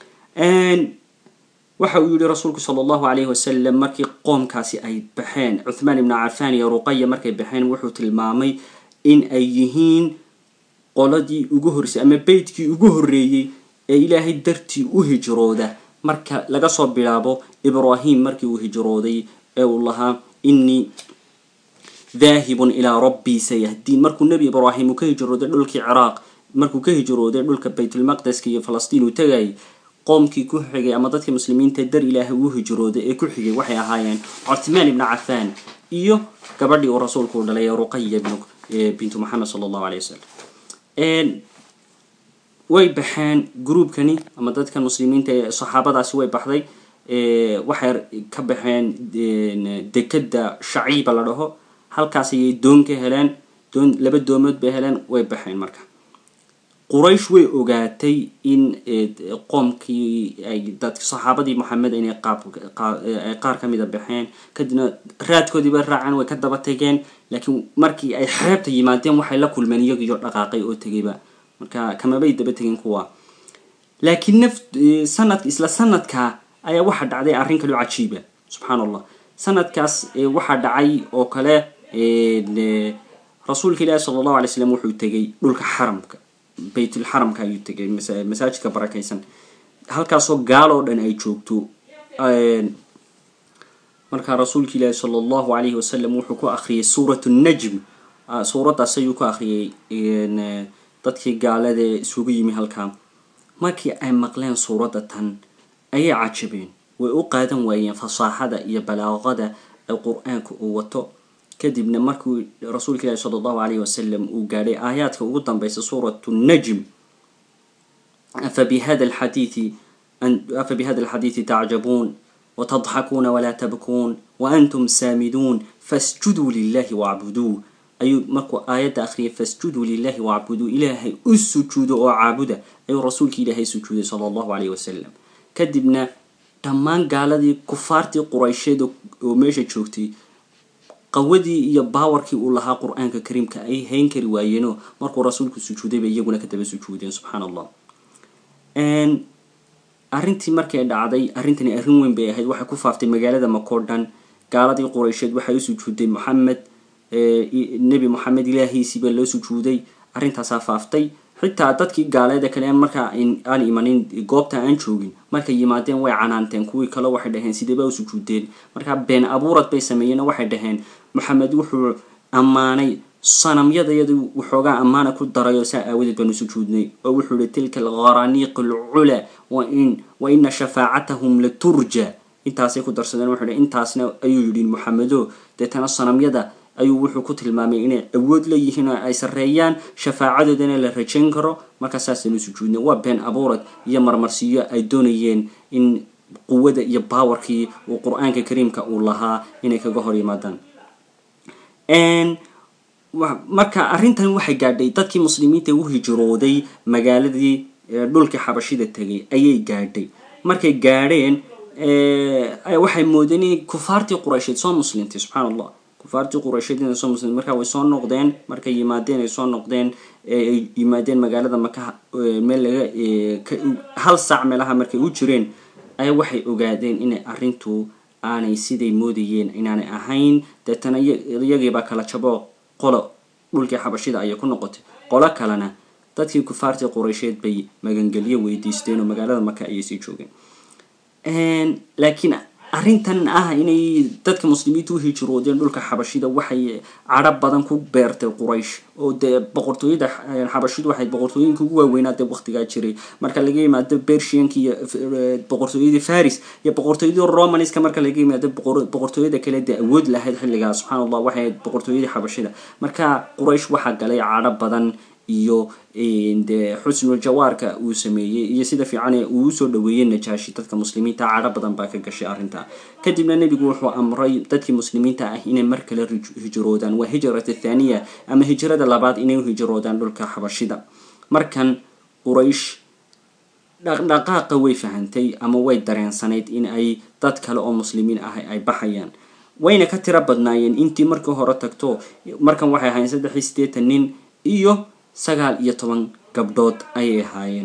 waxa uu yihi rasuulku sala allahu calayhi wasalam markii qoomkaasi ay baxeen cuthmaan ibnu cafaan iyo ruqaya markay baxeen wuxuu tilmaamay in ay yihiin qoladii ugu horreysay ama beytkii ugu horreeyey ee ilaahay dartii u hijrooda marka laga soo bilaabo ibraahim markii uu hijrooday ee uu lahaa innii daahibun ilaa rabbii sayahdiin markuu nebi ibraahim uu ka hijrooday dhulkii ciraaq markuu ka hijrooday dhulka baytulmaqdeska iyo falastiin uu tegayay qoomkii ku xigay ama dadkii muslimiinta dar ilaahay uu hijrooday ee ku xigay waxay ahaayeen cuthmaan ibnu cafaan iyo gabadhii uu rasuulku u dhalay ee ruqaya ibnu bintu moxamed sala allahu alay wasalam way baxeen gruubkani ama dadkan muslimiinta ee saxaabadaasi way baxday waxay ka baxeen dekeda shaciiba la dhaho halkaas ayay doon ka heleen doon laba doomood bay heleen way baxeen marka quraysh way ogaatay in qoomkii ay dad saxaabadii moxamed inay qaab qaar ka mida baxeen kadibna raadkoodii bay raaceen way ka daba tegeen laakiin markii ay xeebta yimaadeen waxay la kulmeen iyagiyo dhaqaaqay oo tegayba marka kamabay daba tegin kuwa laakiin naf sanad isla sanadkaa ayaa waxaa dhacday arrin kaloo cajiiba subxaan allah sanadkaas waxaa dhacay oo kale rasuulka ilaahi sala allahu alay slam wuxuu tegay dhulka xaramka baytulxaramka ayuu tegay masaajidka barakaysan halkaasoo gaal oo dhan ay joogto markaa rasuulka ilaahi sala allahu alayhi wasalam wuxuu ku akhriyay suurat najm suuraddaas ayuu ku akhriyay dadkii gaalada ee isugu yimi halkaa markii ay maqleen suuradda tan ayay cajabeen way u qaadan waayeen fasaaxada iyo balaaqada ee qur-aanka uu wato kadibna markuu rasuulka ilaahi sala allahu alayhi wasalam uu gaadhay aayaadka ugu dambeysa suuratu najm afa bihada alxadiidi afa bihada alxadiidi tacjabuun watadxakuuna walaa tabkuun waantum saamiduun fasjuduu lilahi wacbuduu ayuu markuu aayadda akhriyay fasjuduu lilahi wacbuduu ilaahay u sujuudo oo caabuda ayuu rasuulka ilaahay sujuuday sala allahu calayhi wasalam kadibna dhammaan gaaladii kufaartii quraysheed oo meesha joogtay qawadii iyo baawarkii uu lahaa qur-aanka kariimka ay hayn kari waayeenoo markuu rasuulku sujuuday bay iyaguna ka daba sujuudeen subxaan allah arrintii markay dhacday arrintani arrin weyn bay ahayd waxay ku faaftay magaalada makoo dhan gaaladii quraysheed waxay u sujuuday moxamed nebi moxamed ilaahiisii baa loo sujuuday arrintaasaa faaftay xitaa dadkii gaaleeda kale markaa aan imanin goobta aan joogin markay yimaadeen way canaanteen kuwii kale waxay dhaheen sideeba u sujuudeen markaa been abuurad bay sameeyeen waxay dhaheen maxamed wuxuu ammaanay sanamyadayadu waxoogaa ammaana ku daray oo saa aawadeed baanu sujuudnay oo wuxuu ihi tilka algharaniiq alcula wain wa ina shafaacatahum la turja intaasay ku darsadeen wuxuu hi intaasna ayuu yidhi maxamedo deetana sanamyada ayuu wuxuu ku tilmaamay inay awood leeyihiin oo ay sarreeyaan shafaacadoodana la rajayn karo markaa saasaynu sujuudnay waa been abuurad iyo marmarsiyo ay doonayeen in quwada iyo baawarkii uu qur-aanka kariimka uu lahaa inay kaga hor yimaadaan marka arrintan waxay gaadhay dadkii muslimiinta u hijrooday magaaladii dhulkii xabashida tegay ayay gaadhay markay gaadheen waxay moodeen in kufaartii quraysheed soo muslimtay subxaan allah kufaartii quraysheed inay soo muslimtay markaa way soo noqdeen markay yimaadeen ay soo noqdeen ay yimaadeen magaalada maka meel laga hal saac meelaha markay u jireen ayaa waxay ogaadeen inay arrintu aanay siday moodayeen inaanay ahayn deetana iyagiibaa kala jabo qolo dhulkii xabashida ayay ku noqotay qolo kalena dadkii kufaartii quraysheed bay magangelyo weydiisteen oo magaalada maka ayay sii joogeen laakiin arrintan ah inay dadka muslimiinta u hijroodeen dhulka xabashida waxay cadho badan ku beertay quraysh oo dee boqortooyada xabashidu waxay boqortooyinka ugu waaweynaa dee waqtigaa jiray marka laga yimaado bershianka iyo boqortooyadii faris iyo boqortooyadii romanska marka laga yimaado boqortooyada kale dee awood lahayd xilligaa subxaan allah waxay ahayd boqortooyadii xabashida marka quraysh waxaa galay cadho badan iyo dee xusnul jawaarka uu sameeyey iyo sida fiican uu usoo dhaweeyey najaashi dadka muslimiinta cadho badan baa ka gashay arrinta kadibna nebigu wuxuu amray dadkii muslimiinta ah inay mar kale hijroodaan waa hijrat athaniya ama hijrada labaad inay u hijroodaan dhulka xabashida markan quraysh dhaqdhaqaaqa way fahantay ama way dareensanayd in ay dad kale oo muslimiin ah ay baxayaan wayna ka tiro badnaayeen intii markii hore tagto markan waxay ahaayeen saddex iyo siddeetan nin iyo sagaal iyo toban gabdhood ayay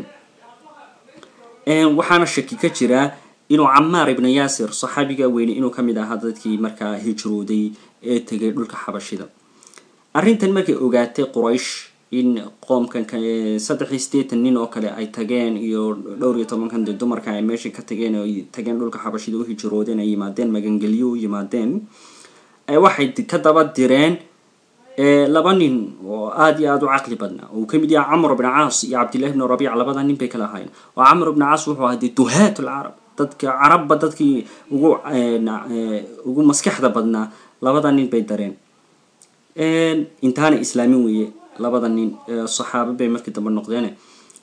ahaayeen waxaana shaki ka jiraa inuu camaar ibna yaasir saxaabiga weyne inuu kamid ahaa dadkii markaa hijrooday ee tegay dhulka xabashida arrintan markay ogaatay quraysh in qoomkan saddex iyo siddeetan nin oo kale ay tageen iyo dhowr iyo tobankan dee dumarka ay meesha ka tageen oo tageen dhulka xabashida u hijroodeen ay yimaadeen magangelyo u yimaadeen waxay ka daba direen laba nin oo aada iyo aada u caqli badnaa oo uu kamid yahay camr bn caas iyo cabdillahi bn rabiic labada nin bay kala ahaayeen oo camr bn caas wuxuu ahaa dee duhaat lcarab dadka carabba dadkii ugu ugu maskaxda badnaa labada nin bay dareen intaana islaamin weeye labada nin saxaabo bay markii dambe noqdeen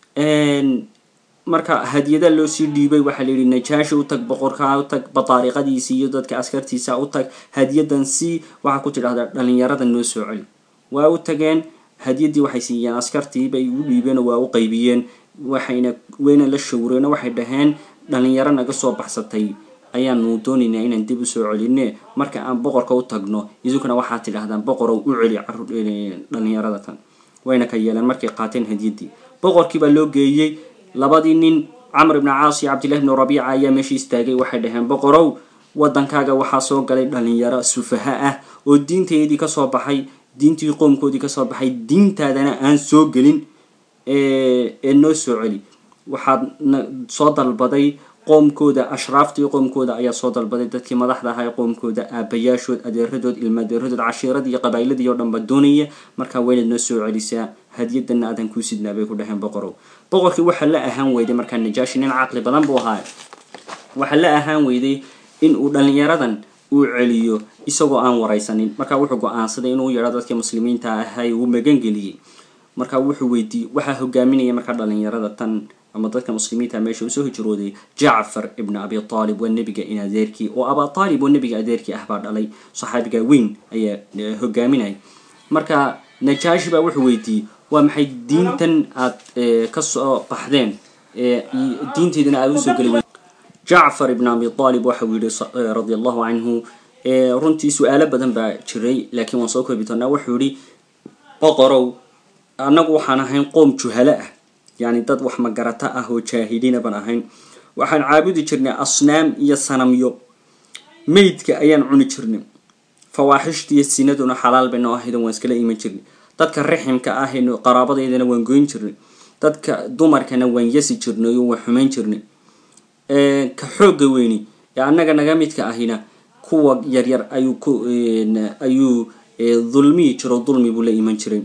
marka hadiyada loo sii dhiibay waxaa la yidhi najaashi u tag boqorkaa u tag bataariqadiisi iyo dadka askartiisa u tag hadiyadan si waxaa ku tidhahdaa dhalinyarada noo soo celi waa u tageen hadiyadii waxay siiyeen askartii bay u dhiibeen oo waa u qaybiyeen waxayna wayna la shawreen waxay dhaheen dhalinyaro naga soo baxsatay ayaanu doonaynaa inaan dib usoo celine marka aan boqorka u tagno idinkuna waxaad tidhahdaan boqorow u celi dhalinyarada tan wayna ka yeeleen markay qaateen hadiyadii boqorkii baa loo geeyey labadii nin camr ibni caas iyo cabdillahi bni rabiica ayaa meesha istaagay waxay dhaheen boqorow waddankaaga waxaa soo galay dhalinyaro sufaha ah oo diinteedii kasoo baxay diintii qoomkoodii kasoo baxay diintaadana aan soo gelin ee noo soo celi waxaad soo dalbaday qoomkooda ashraaftii qoomkooda ayaa soo dalbaday dadkii madaxda ahaa ee qoomkooda aabayaashood adeeradood ilmaadeeradood cashiiradii iyo qabaa'iladii oo dhanba doonaya markaa waynaad noo soo celisaa hadiyadana aadan kuu sidnaa bay ku dhaheen boqorow boqorkii waxaa la ahaan weyday markaa najaashi nin caqli badan buu ahaa waxaa la ahaan weyday in uu dhalinyaradan uu celiyo isagoo aan waraysanin markaa wuxuu go-aansaday inuu yadho dadkii muslimiinta ahay uu magangeliyey markaa wuxuu weydiiyey waxaa hogaaminaya markaa dhalinyarada tan ama dadka muslimiinta meesha usoo hijrooday jacfar ibn abi aalib waa nebiga in adeerkii oo aba aalib oo nebiga adeerkii ah baa dhalay saxaabiga weyn ayaa hogaaminaya marka najaashi baa wuxuu weydiiyey waa maxay diintan aad kasoo baxdeen diinteedana aada usoo geli jacfar ibn abi aalib waxau yihi radi allahu canhu runtii su-aalo badan baa jiray laakiin waan soo koobi doonaa wuxuu yihi boqorow annagu waxaan ahayn qoom juhalo ah yani dad wax magarata ah oo jaahiliina baan ahayn waxaan caabudi jirnay asnaam iyo sanamyo meydka ayaan cuni jirnay fawaaxishtiiyo sinaduna xalaal bay noo ahayd waan iskala iman jirnay dadka raximka ah qaraabadaydana waan goyn jirnay dadka dumarkana waan yasi jirnay oo waan xumayn jirnay ka xoogga weyni ee annaga naga midka ahina kuwa yaryar ayuu ku ayuu dulmiyi jiro dulmi buu la iman jiray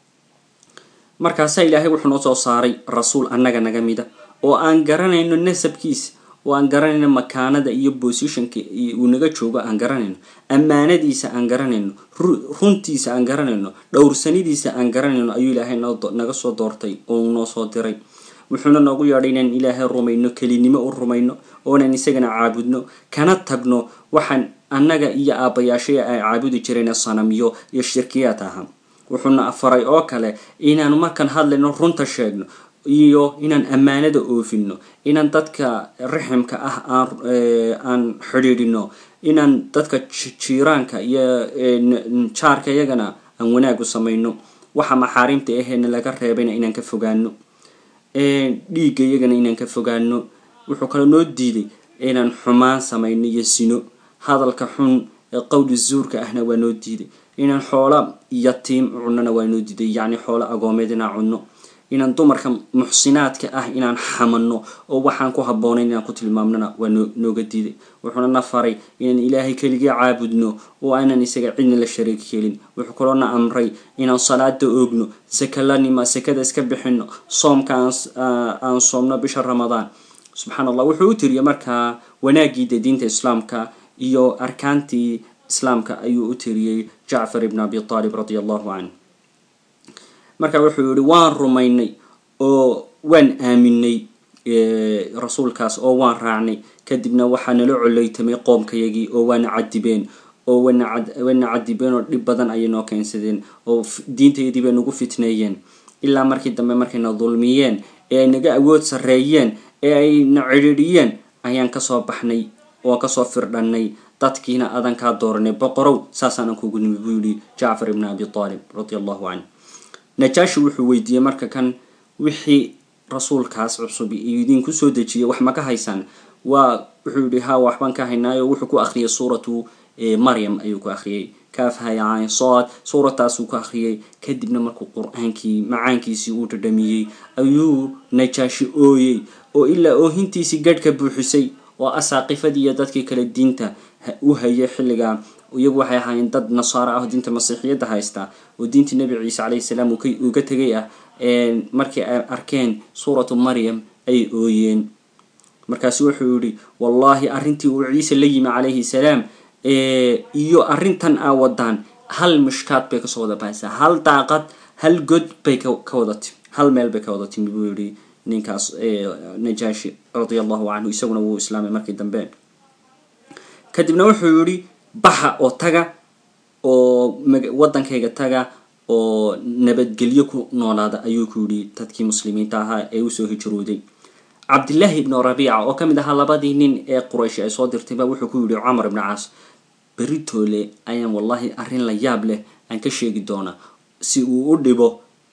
markaasaa ilaahay wuxuu noo soo saaray rasuul annaga naga mida oo aan garanayno nasabkiisa oo aan garanayno makaanada iyo positionka uu naga joogo aan garanayno ammaanadiisa aan garanayno runtiisa aan garanayno dhowrsanidiisa aan garanayno ayuu ilaahay naga soo doortay oo uu noo soo diray wuxuuna noogu yeedhay inaan ilaahay rumayno kelinimo u rumayno oonan isagana caabudno kana tagno waxaan annaga iyo aabbayaashaya ay caabudi jireen sanamyo iyo shirkiyaad ahaa wuxuuna faray oo kale inaanu markaan hadlayno runta sheegno iyo inaan ammaanada oofino inaan dadka raximka ah aan xidhiidhino inaan dadka jiiraanka iyo jaarka iyagana aan wanaag u samayno waxa maxaarimta aheena laga reebayna inaan ka fogaano dhiigga iyagana inaan ka fogaano wuxuu kale noo diiday inaan xumaan samayno iyo sino hadalka xun ee qowli zuurka ahna waa noo diiday inaan xoola yatiim cunona waa noo diiday yacni xoola agoomeed inaan cunno inaan dumarka muxsinaadka ah inaan xamanno oo waxaan ku habboonayn inaan ku tilmaamnona waa noo nooga diiday wuxuuna na faray inaan ilaahay keligii caabudno oo aanan isaga cidna la shariik helin wuxuu kaloo na amray inaan salaada oogno saka la nima sakada iska bixino soomka aan soomno bisha ramadaan subxaan allah wuxuu u tiriyay markaa wanaagiida diinta islaamka iyo arkaantii islaamka ayuu u tiriyey jacfar ibn abi aalib radia allahu canh marka wuxuu yihi waan rumaynay oo waan aaminay rasuulkaas oo waan raacnay kadibna waxaa nala coleytamay qoomkayagii oo waana cadibeen oo wana cadibeen oo dhib badan ayay noo keensadeen oo diintayadii bay nagu fitneeyeen ilaa markii dambe markayna dulmiyeen ee ay naga awood sarreeyeen ee ayna cidhiidhiyeen ayaan kasoo baxnay oo kasoo firdhannay dadkiina adan kaa dooranay boqorow saasaanan kugu nimi buu yihi jacfar ibn abi aalib radia allahu canh najaashi wuxuu weydiiyey marka kan wixii rasuulkaas cusub idinku soo dejiyay wax ma ka haysaan waa wuxuu yihi ha waxbaan ka haynaayo wuxuu ku akhriyay suuratu maryam ayuu ku akhriyay kaafhayacayn sood suurataasuu ku akhriyay kadibna markuu qur-aankii macaankiisii uu dhadhamiyey ayuu najaashi ooyey oo ilaa oohintiisii gadhka buuxisay oo asaaqifadii iyo dadkii kale diinta u hayay xilligaa iyagu waxay ahaayeen dad nasaaro ah oo diinta masiixiyadda haysta oo diintii nebi ciise calayhi salaam uga tegay ah markii ay arkeen suuratu maryam ay ooyeen markaasu wuxuu yihi wallahi arrintii uu ciise la yimi calayhi salaam iyo arrintan aa wadaan hal mishkaad bay kasoo wada bahaysaa hal daaqad hal god bay ka wada timi hal meel bay ka wada timi buu yihi ninkaas najaashi radia allahu canhu isaguna wuu islaamay markii dambe kadibna wuxuu yihi baxa oo taga oo waddankayga taga oo nabadgelyo ku noolaada ayuu ku yidhi dadkii muslimiinta ahaa ee usoo hijrooday cabdillaahi ibnu rabiica oo kamid ahaa labadii nin ee quraysh ay soo dirtayba wuxuu ku yidhi camar ibni caas beritoole ayaan wallahi arrin la yaab leh aan ka sheegi doonaa si uu u dhibo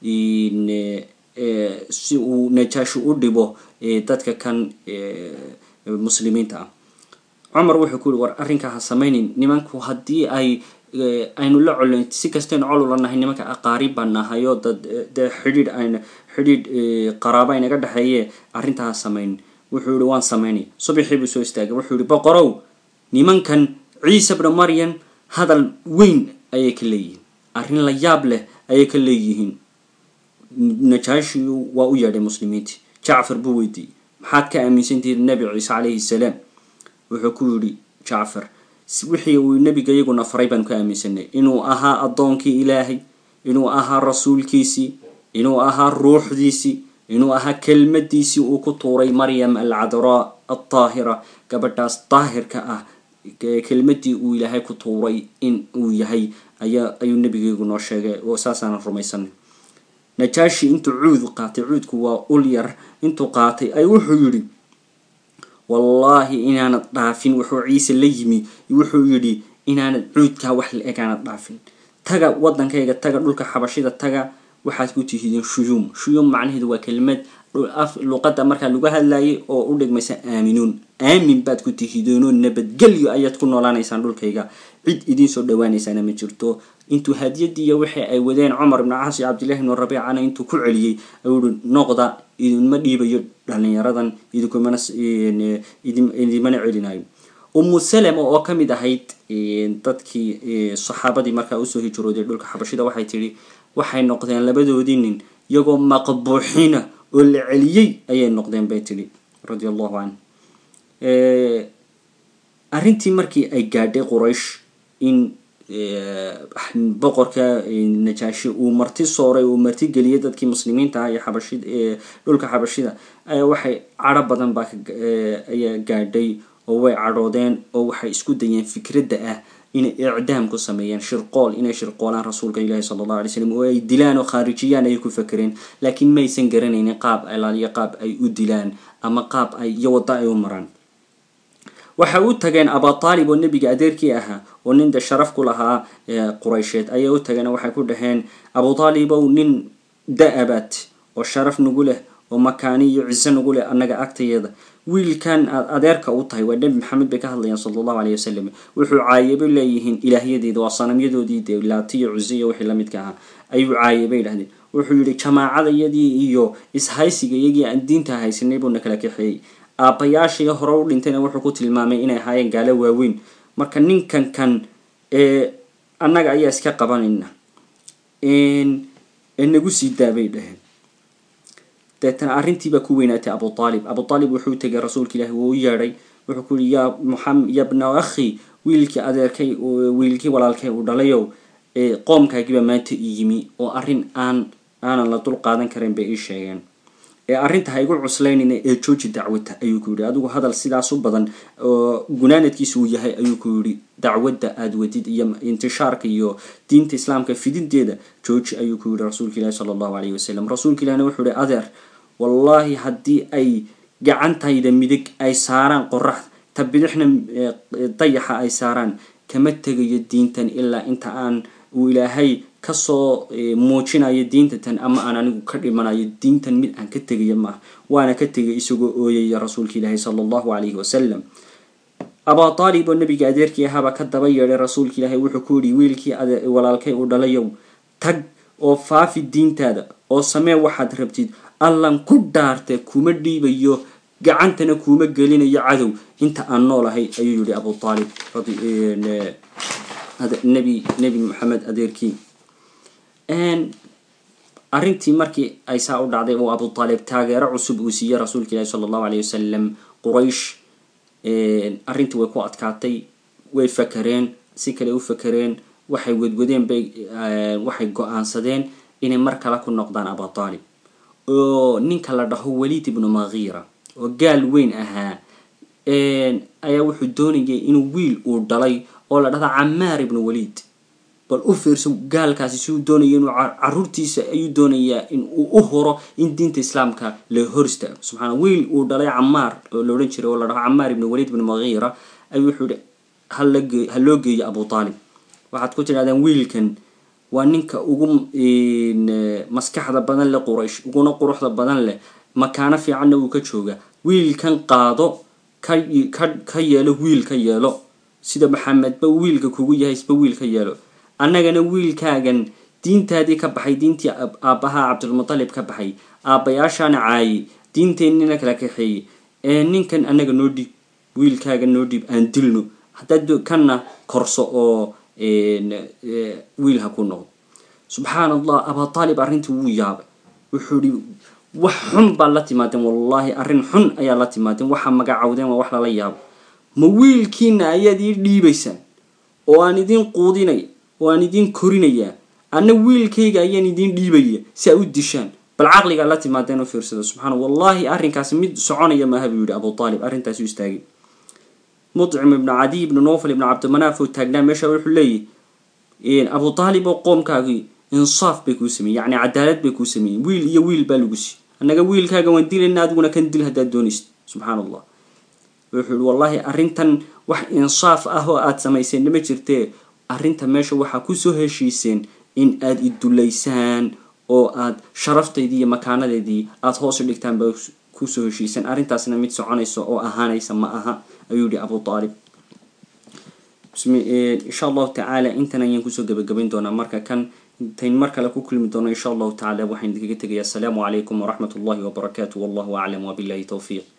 si uu najaashi u dhibo dadka kan muslimiinta ah cumar wuxuu ku yihi war arrinkaa ha samaynin nimanku haddii ay aynu la colin si kastaynu col ula nahay nimanka aqaarib baan nahay oo dad dee xidhiidh ayna xidhiidh qaraabo aynaga dhexeeye arrintaa ha samaynin wuxuu yihi waan samaynay subaxii buu soo istaagay wuxuu yihi boqorow nimankan ciise bna maryam hadal weyn ayay ka leeyihiin arrin la yaab leh ayay ka leeyihiin najaashi waa u yeedhay muslimiintii jacfar buu weydiiyey maxaad ka aaminsantihiin nebi ciise calayhi salaam wuxuu ku yidhi jacfar wixii uu nebiga iyaguna faray baanu ka aaminsanay inuu ahaa addoonkii ilaahay inuu ahaa rasuulkiisii inuu ahaa ruuxdiisii inuu ahaa kelmadiisii uu ku tuuray maryam alcadraa aldaahira gabadhaas daahirka ah kelmadii uu ilaahay ku tuuray in uu yahay ayaa ayuu nebigaygu noo sheegay oo saasaanan rumaysanay najaashi intuu cuud qaatay cuudku waa ul yar intuu qaatay ay wuxuu yidhi wallaahi inaanad dhaafin wuxuu ciise la yimi wuxuu yidhi inaanad cuudkaa wax la egaanad dhaafin taga waddankayga taga dhulka xabashida taga waxaad ku tihiideen shuyuum shuyuum macnaheedu waa kelmad luqadda markaa lagu hadlayay oo u dhigmaysa aaminuun aamin baad ku tihideenoo nabadgelyo ayaad ku noolaanaysaan dhulkayga cid idiin soo dhawaanaysaana ma jirto intuu hadiyadiiyo wixii ay wadeen cumar ibnu caas iyo cabdillahi ibnu rabiicana intuu ku celiyey ayuu uhi noqda idinma dhiibayo dhalinyaradan idinkumana idinmana celinayo umu salama oo ka mid ahayd dadkii saxaabadii markaa usoo hijrooday dhulka xabashida waxay tidhi waxay noqdeen labadoodii nin iyagoo maqbuuxina oo la celiyey ayay noqdeen bay tidhi radia allahu canh arrintii markii ay gaadhay quraysh in boqorka najaashi uu marti sooray uu marti geliyay dadkii muslimiinta ah iyo xabashid dhulka xabashida ayaa waxay cadho badan baa ayaa gaadhay oo way cadhoodeen oo waxay isku dayeen fikradda ah inay icdaam ku sameeyeen shirqool inay shirqoolaan rasuulka ilaahi sala allahu alay slam oo ay dilaan oo khaarijiyaan ayay ku fakereen laakiin maysan garanaynin qaab alaaliyo qaab ay u dilaan ama qaab ay iyo waddo ay u maraan waxay u tageen abutaalib oo nebiga adeerkii ahaa oo nin de sharaf ku lahaa quraysheed ayay u tageen waxay ku dhaheen abutaalibow nin da-abaad oo sharaf nagu leh oo makaani iyo ciso nagu leh annaga agtayada wiilkan aad adeerka u tahay waa nebi maxamed bay ka hadlayaan sala allahu aleyh wasalam wuxuu caayabay leeyihiin ilaahyadeeda waa sanamyadoodii dee laatiyo cuse iyo wixii lamidka ahaa ayuu caayabay dhahdeen wuxuu yihi jamaacadayadii iyo ishaysiga iyagii aan diinta haysanay buuna kala kaxeeyey aabbayaashii hore u dhintayna wuxuu ku tilmaamay inay ahaayeen gaalo waaweyn marka ninkan kan annaga ayaa iska qabanayna nagu sii daabay dhaheen deetana arrintiibaa ku weynaatay abutaalib abutaalib wuxuu tegay rasuulka ilaahi wuu u yeedhay wuxuu ku yihi ya muxam ya bna akhi wiilkii adeerkay wiilkii walaalkay uu dhalayow qoomkaagiibaa maanta i yimi oo arrin aan aanan la dul qaadan karin bay ii sheegeen ee arrinta ha igu cuslaynayna ee jooji dacwata ayuu ku yihi adigu hadal sidaas u badan oo gunaanadkiisa uu yahay ayuu ku yihi dacwadda aada wadid iyo intishaarka iyo diinta islaamka fidinteeda jooji ayuu ku yihi rasuulka ilahi sala allahu alayhi wasalam rasuulka ilahina wuxuu yihi adeer wallaahi haddii ay gacantayda midig ay saaraan qorax ta bidixna dayaxa ay saaraan kama tegayo diintan ilaa inta aan uu ilaahay kasoo muujinayo diinta tan ama aan anigu ka dhimanayo diintan mid aan ka tegayo maaha waana ka tegay isagoo ooyaya rasuulka ilaahi sala allahu calayhi wasalam abaa taalib oo nabiga adeerkii ahaabaa ka daba yeedhay rasuulka ilaahi wuxuu ku yihi wiilkii walaalkay uu dhalayow tag oo faafi diintaada oo samee waxaad rabtid allan ku dhaartee kuma dhiibayo gacantana kuuma gelinayo cadow inta aan noolahay ayuu yihi abu aalib nebi nebi maxamed adeerkii arrintii markii ay saa u dhacday oo abu aalib taageero cusub uu siiyey rasuulka ilaahi sala allahu alayh wasalam quraysh arrintii way ku adkaatay way fakereen si kale u fakereen waxay wadwadeen bay waxay go-aansadeen inay mar kale ku noqdaan abu aalib oo ninka la dhaho waliid ibnu makiira oo gaal weyn ahaa ayaa wuxuu doonayay inuu wiil uu dhalay oo la dhahda camaar ibnu waliid bal u fiirso gaalkaasi si uu doonaya inuu caruurtiisa ayuu doonayaa in uu u horo in diinta islaamka la hor istaago subxaana wiil uu dhalay camaar oo la odhan jiray oo la dhaho camaar ibnu waliid ibnu makiira ayuu wuxuu yihi halage ha loo geeyo abu aalib waxaad ku tidhahdeen wiilkan waa ninka ugu maskaxda badan leh quraysh uguna quruxda badan leh makaano fiicanna uu ka jooga wiilkan qaado ka yeelo wiil ka yeelo sida maxamedba wiilka kugu yahay isba wiil ka yeelo annagana wiilkaagan diintaadii ka baxay diintii aabbahaa cabdulmutalib ka baxay aabbayaashaana caayay diinteennina kala kaxeeyey ee ninkan annaga noo dhiib wiilkaaga noo dhiib aan dilno haddaad kanna korso oo wiil ha ku noqdo subxaan allah abaa aalib arrintii wuu yaabay wuxuu ihi wax xun baad la timaadeen wallaahi arrin xun ayaa la timaadeen waxaa magacawdeen waa wax lala yaabo ma wiilkiina ayaad ii dhiibaysaan oo aan idiin quudinaya oo aan idiin korinayaa anna wiilkayga ayaan idiin dhiibaya si aa u dishaan bal caqligaa la timaadeen u fiirsada subxaana wallaahi arrinkaasi mid soconaya maaha buu yihi abu aalib arrintaasi u istaagay mudcim ibnu cadiy ibnu nofal ibnu cabdimanaaf oo taagnaa meesha wuxuu leeyahy abu aalib oo qoomkaagii insaaf bay kuu sameeyey yacni cadaalad bay kuu sameeyeen wiil iyo wiil baa lagu siiyey annaga wiilkaaga waan dilayna adiguna kan dil haddaad doonaysid subxaan allah wuxuu yihi wallaahi arrintan wax insaaf ah oo aada samayseen nama jirtee arrinta meesha waxaa kusoo heshiiseen in aada idulaysaan oo aad sharaftaydii iyo makaanadeedii aada hoos u dhigtaan ba kusoo heshiisan arrintaasna mid soconaysa oo ahaanaysa ma aha ayuu yihi abu aalib insha allahu tacaala intan ayaan kusoo gabagabayn doonaa marka kan intayn mar kale ku kulmi doono insha allahu tacala waxaan idinkaga tegaya asalaamu calaykum waraxmat ullahi wabarakaatu wallahu aclam wabillahi towfiiq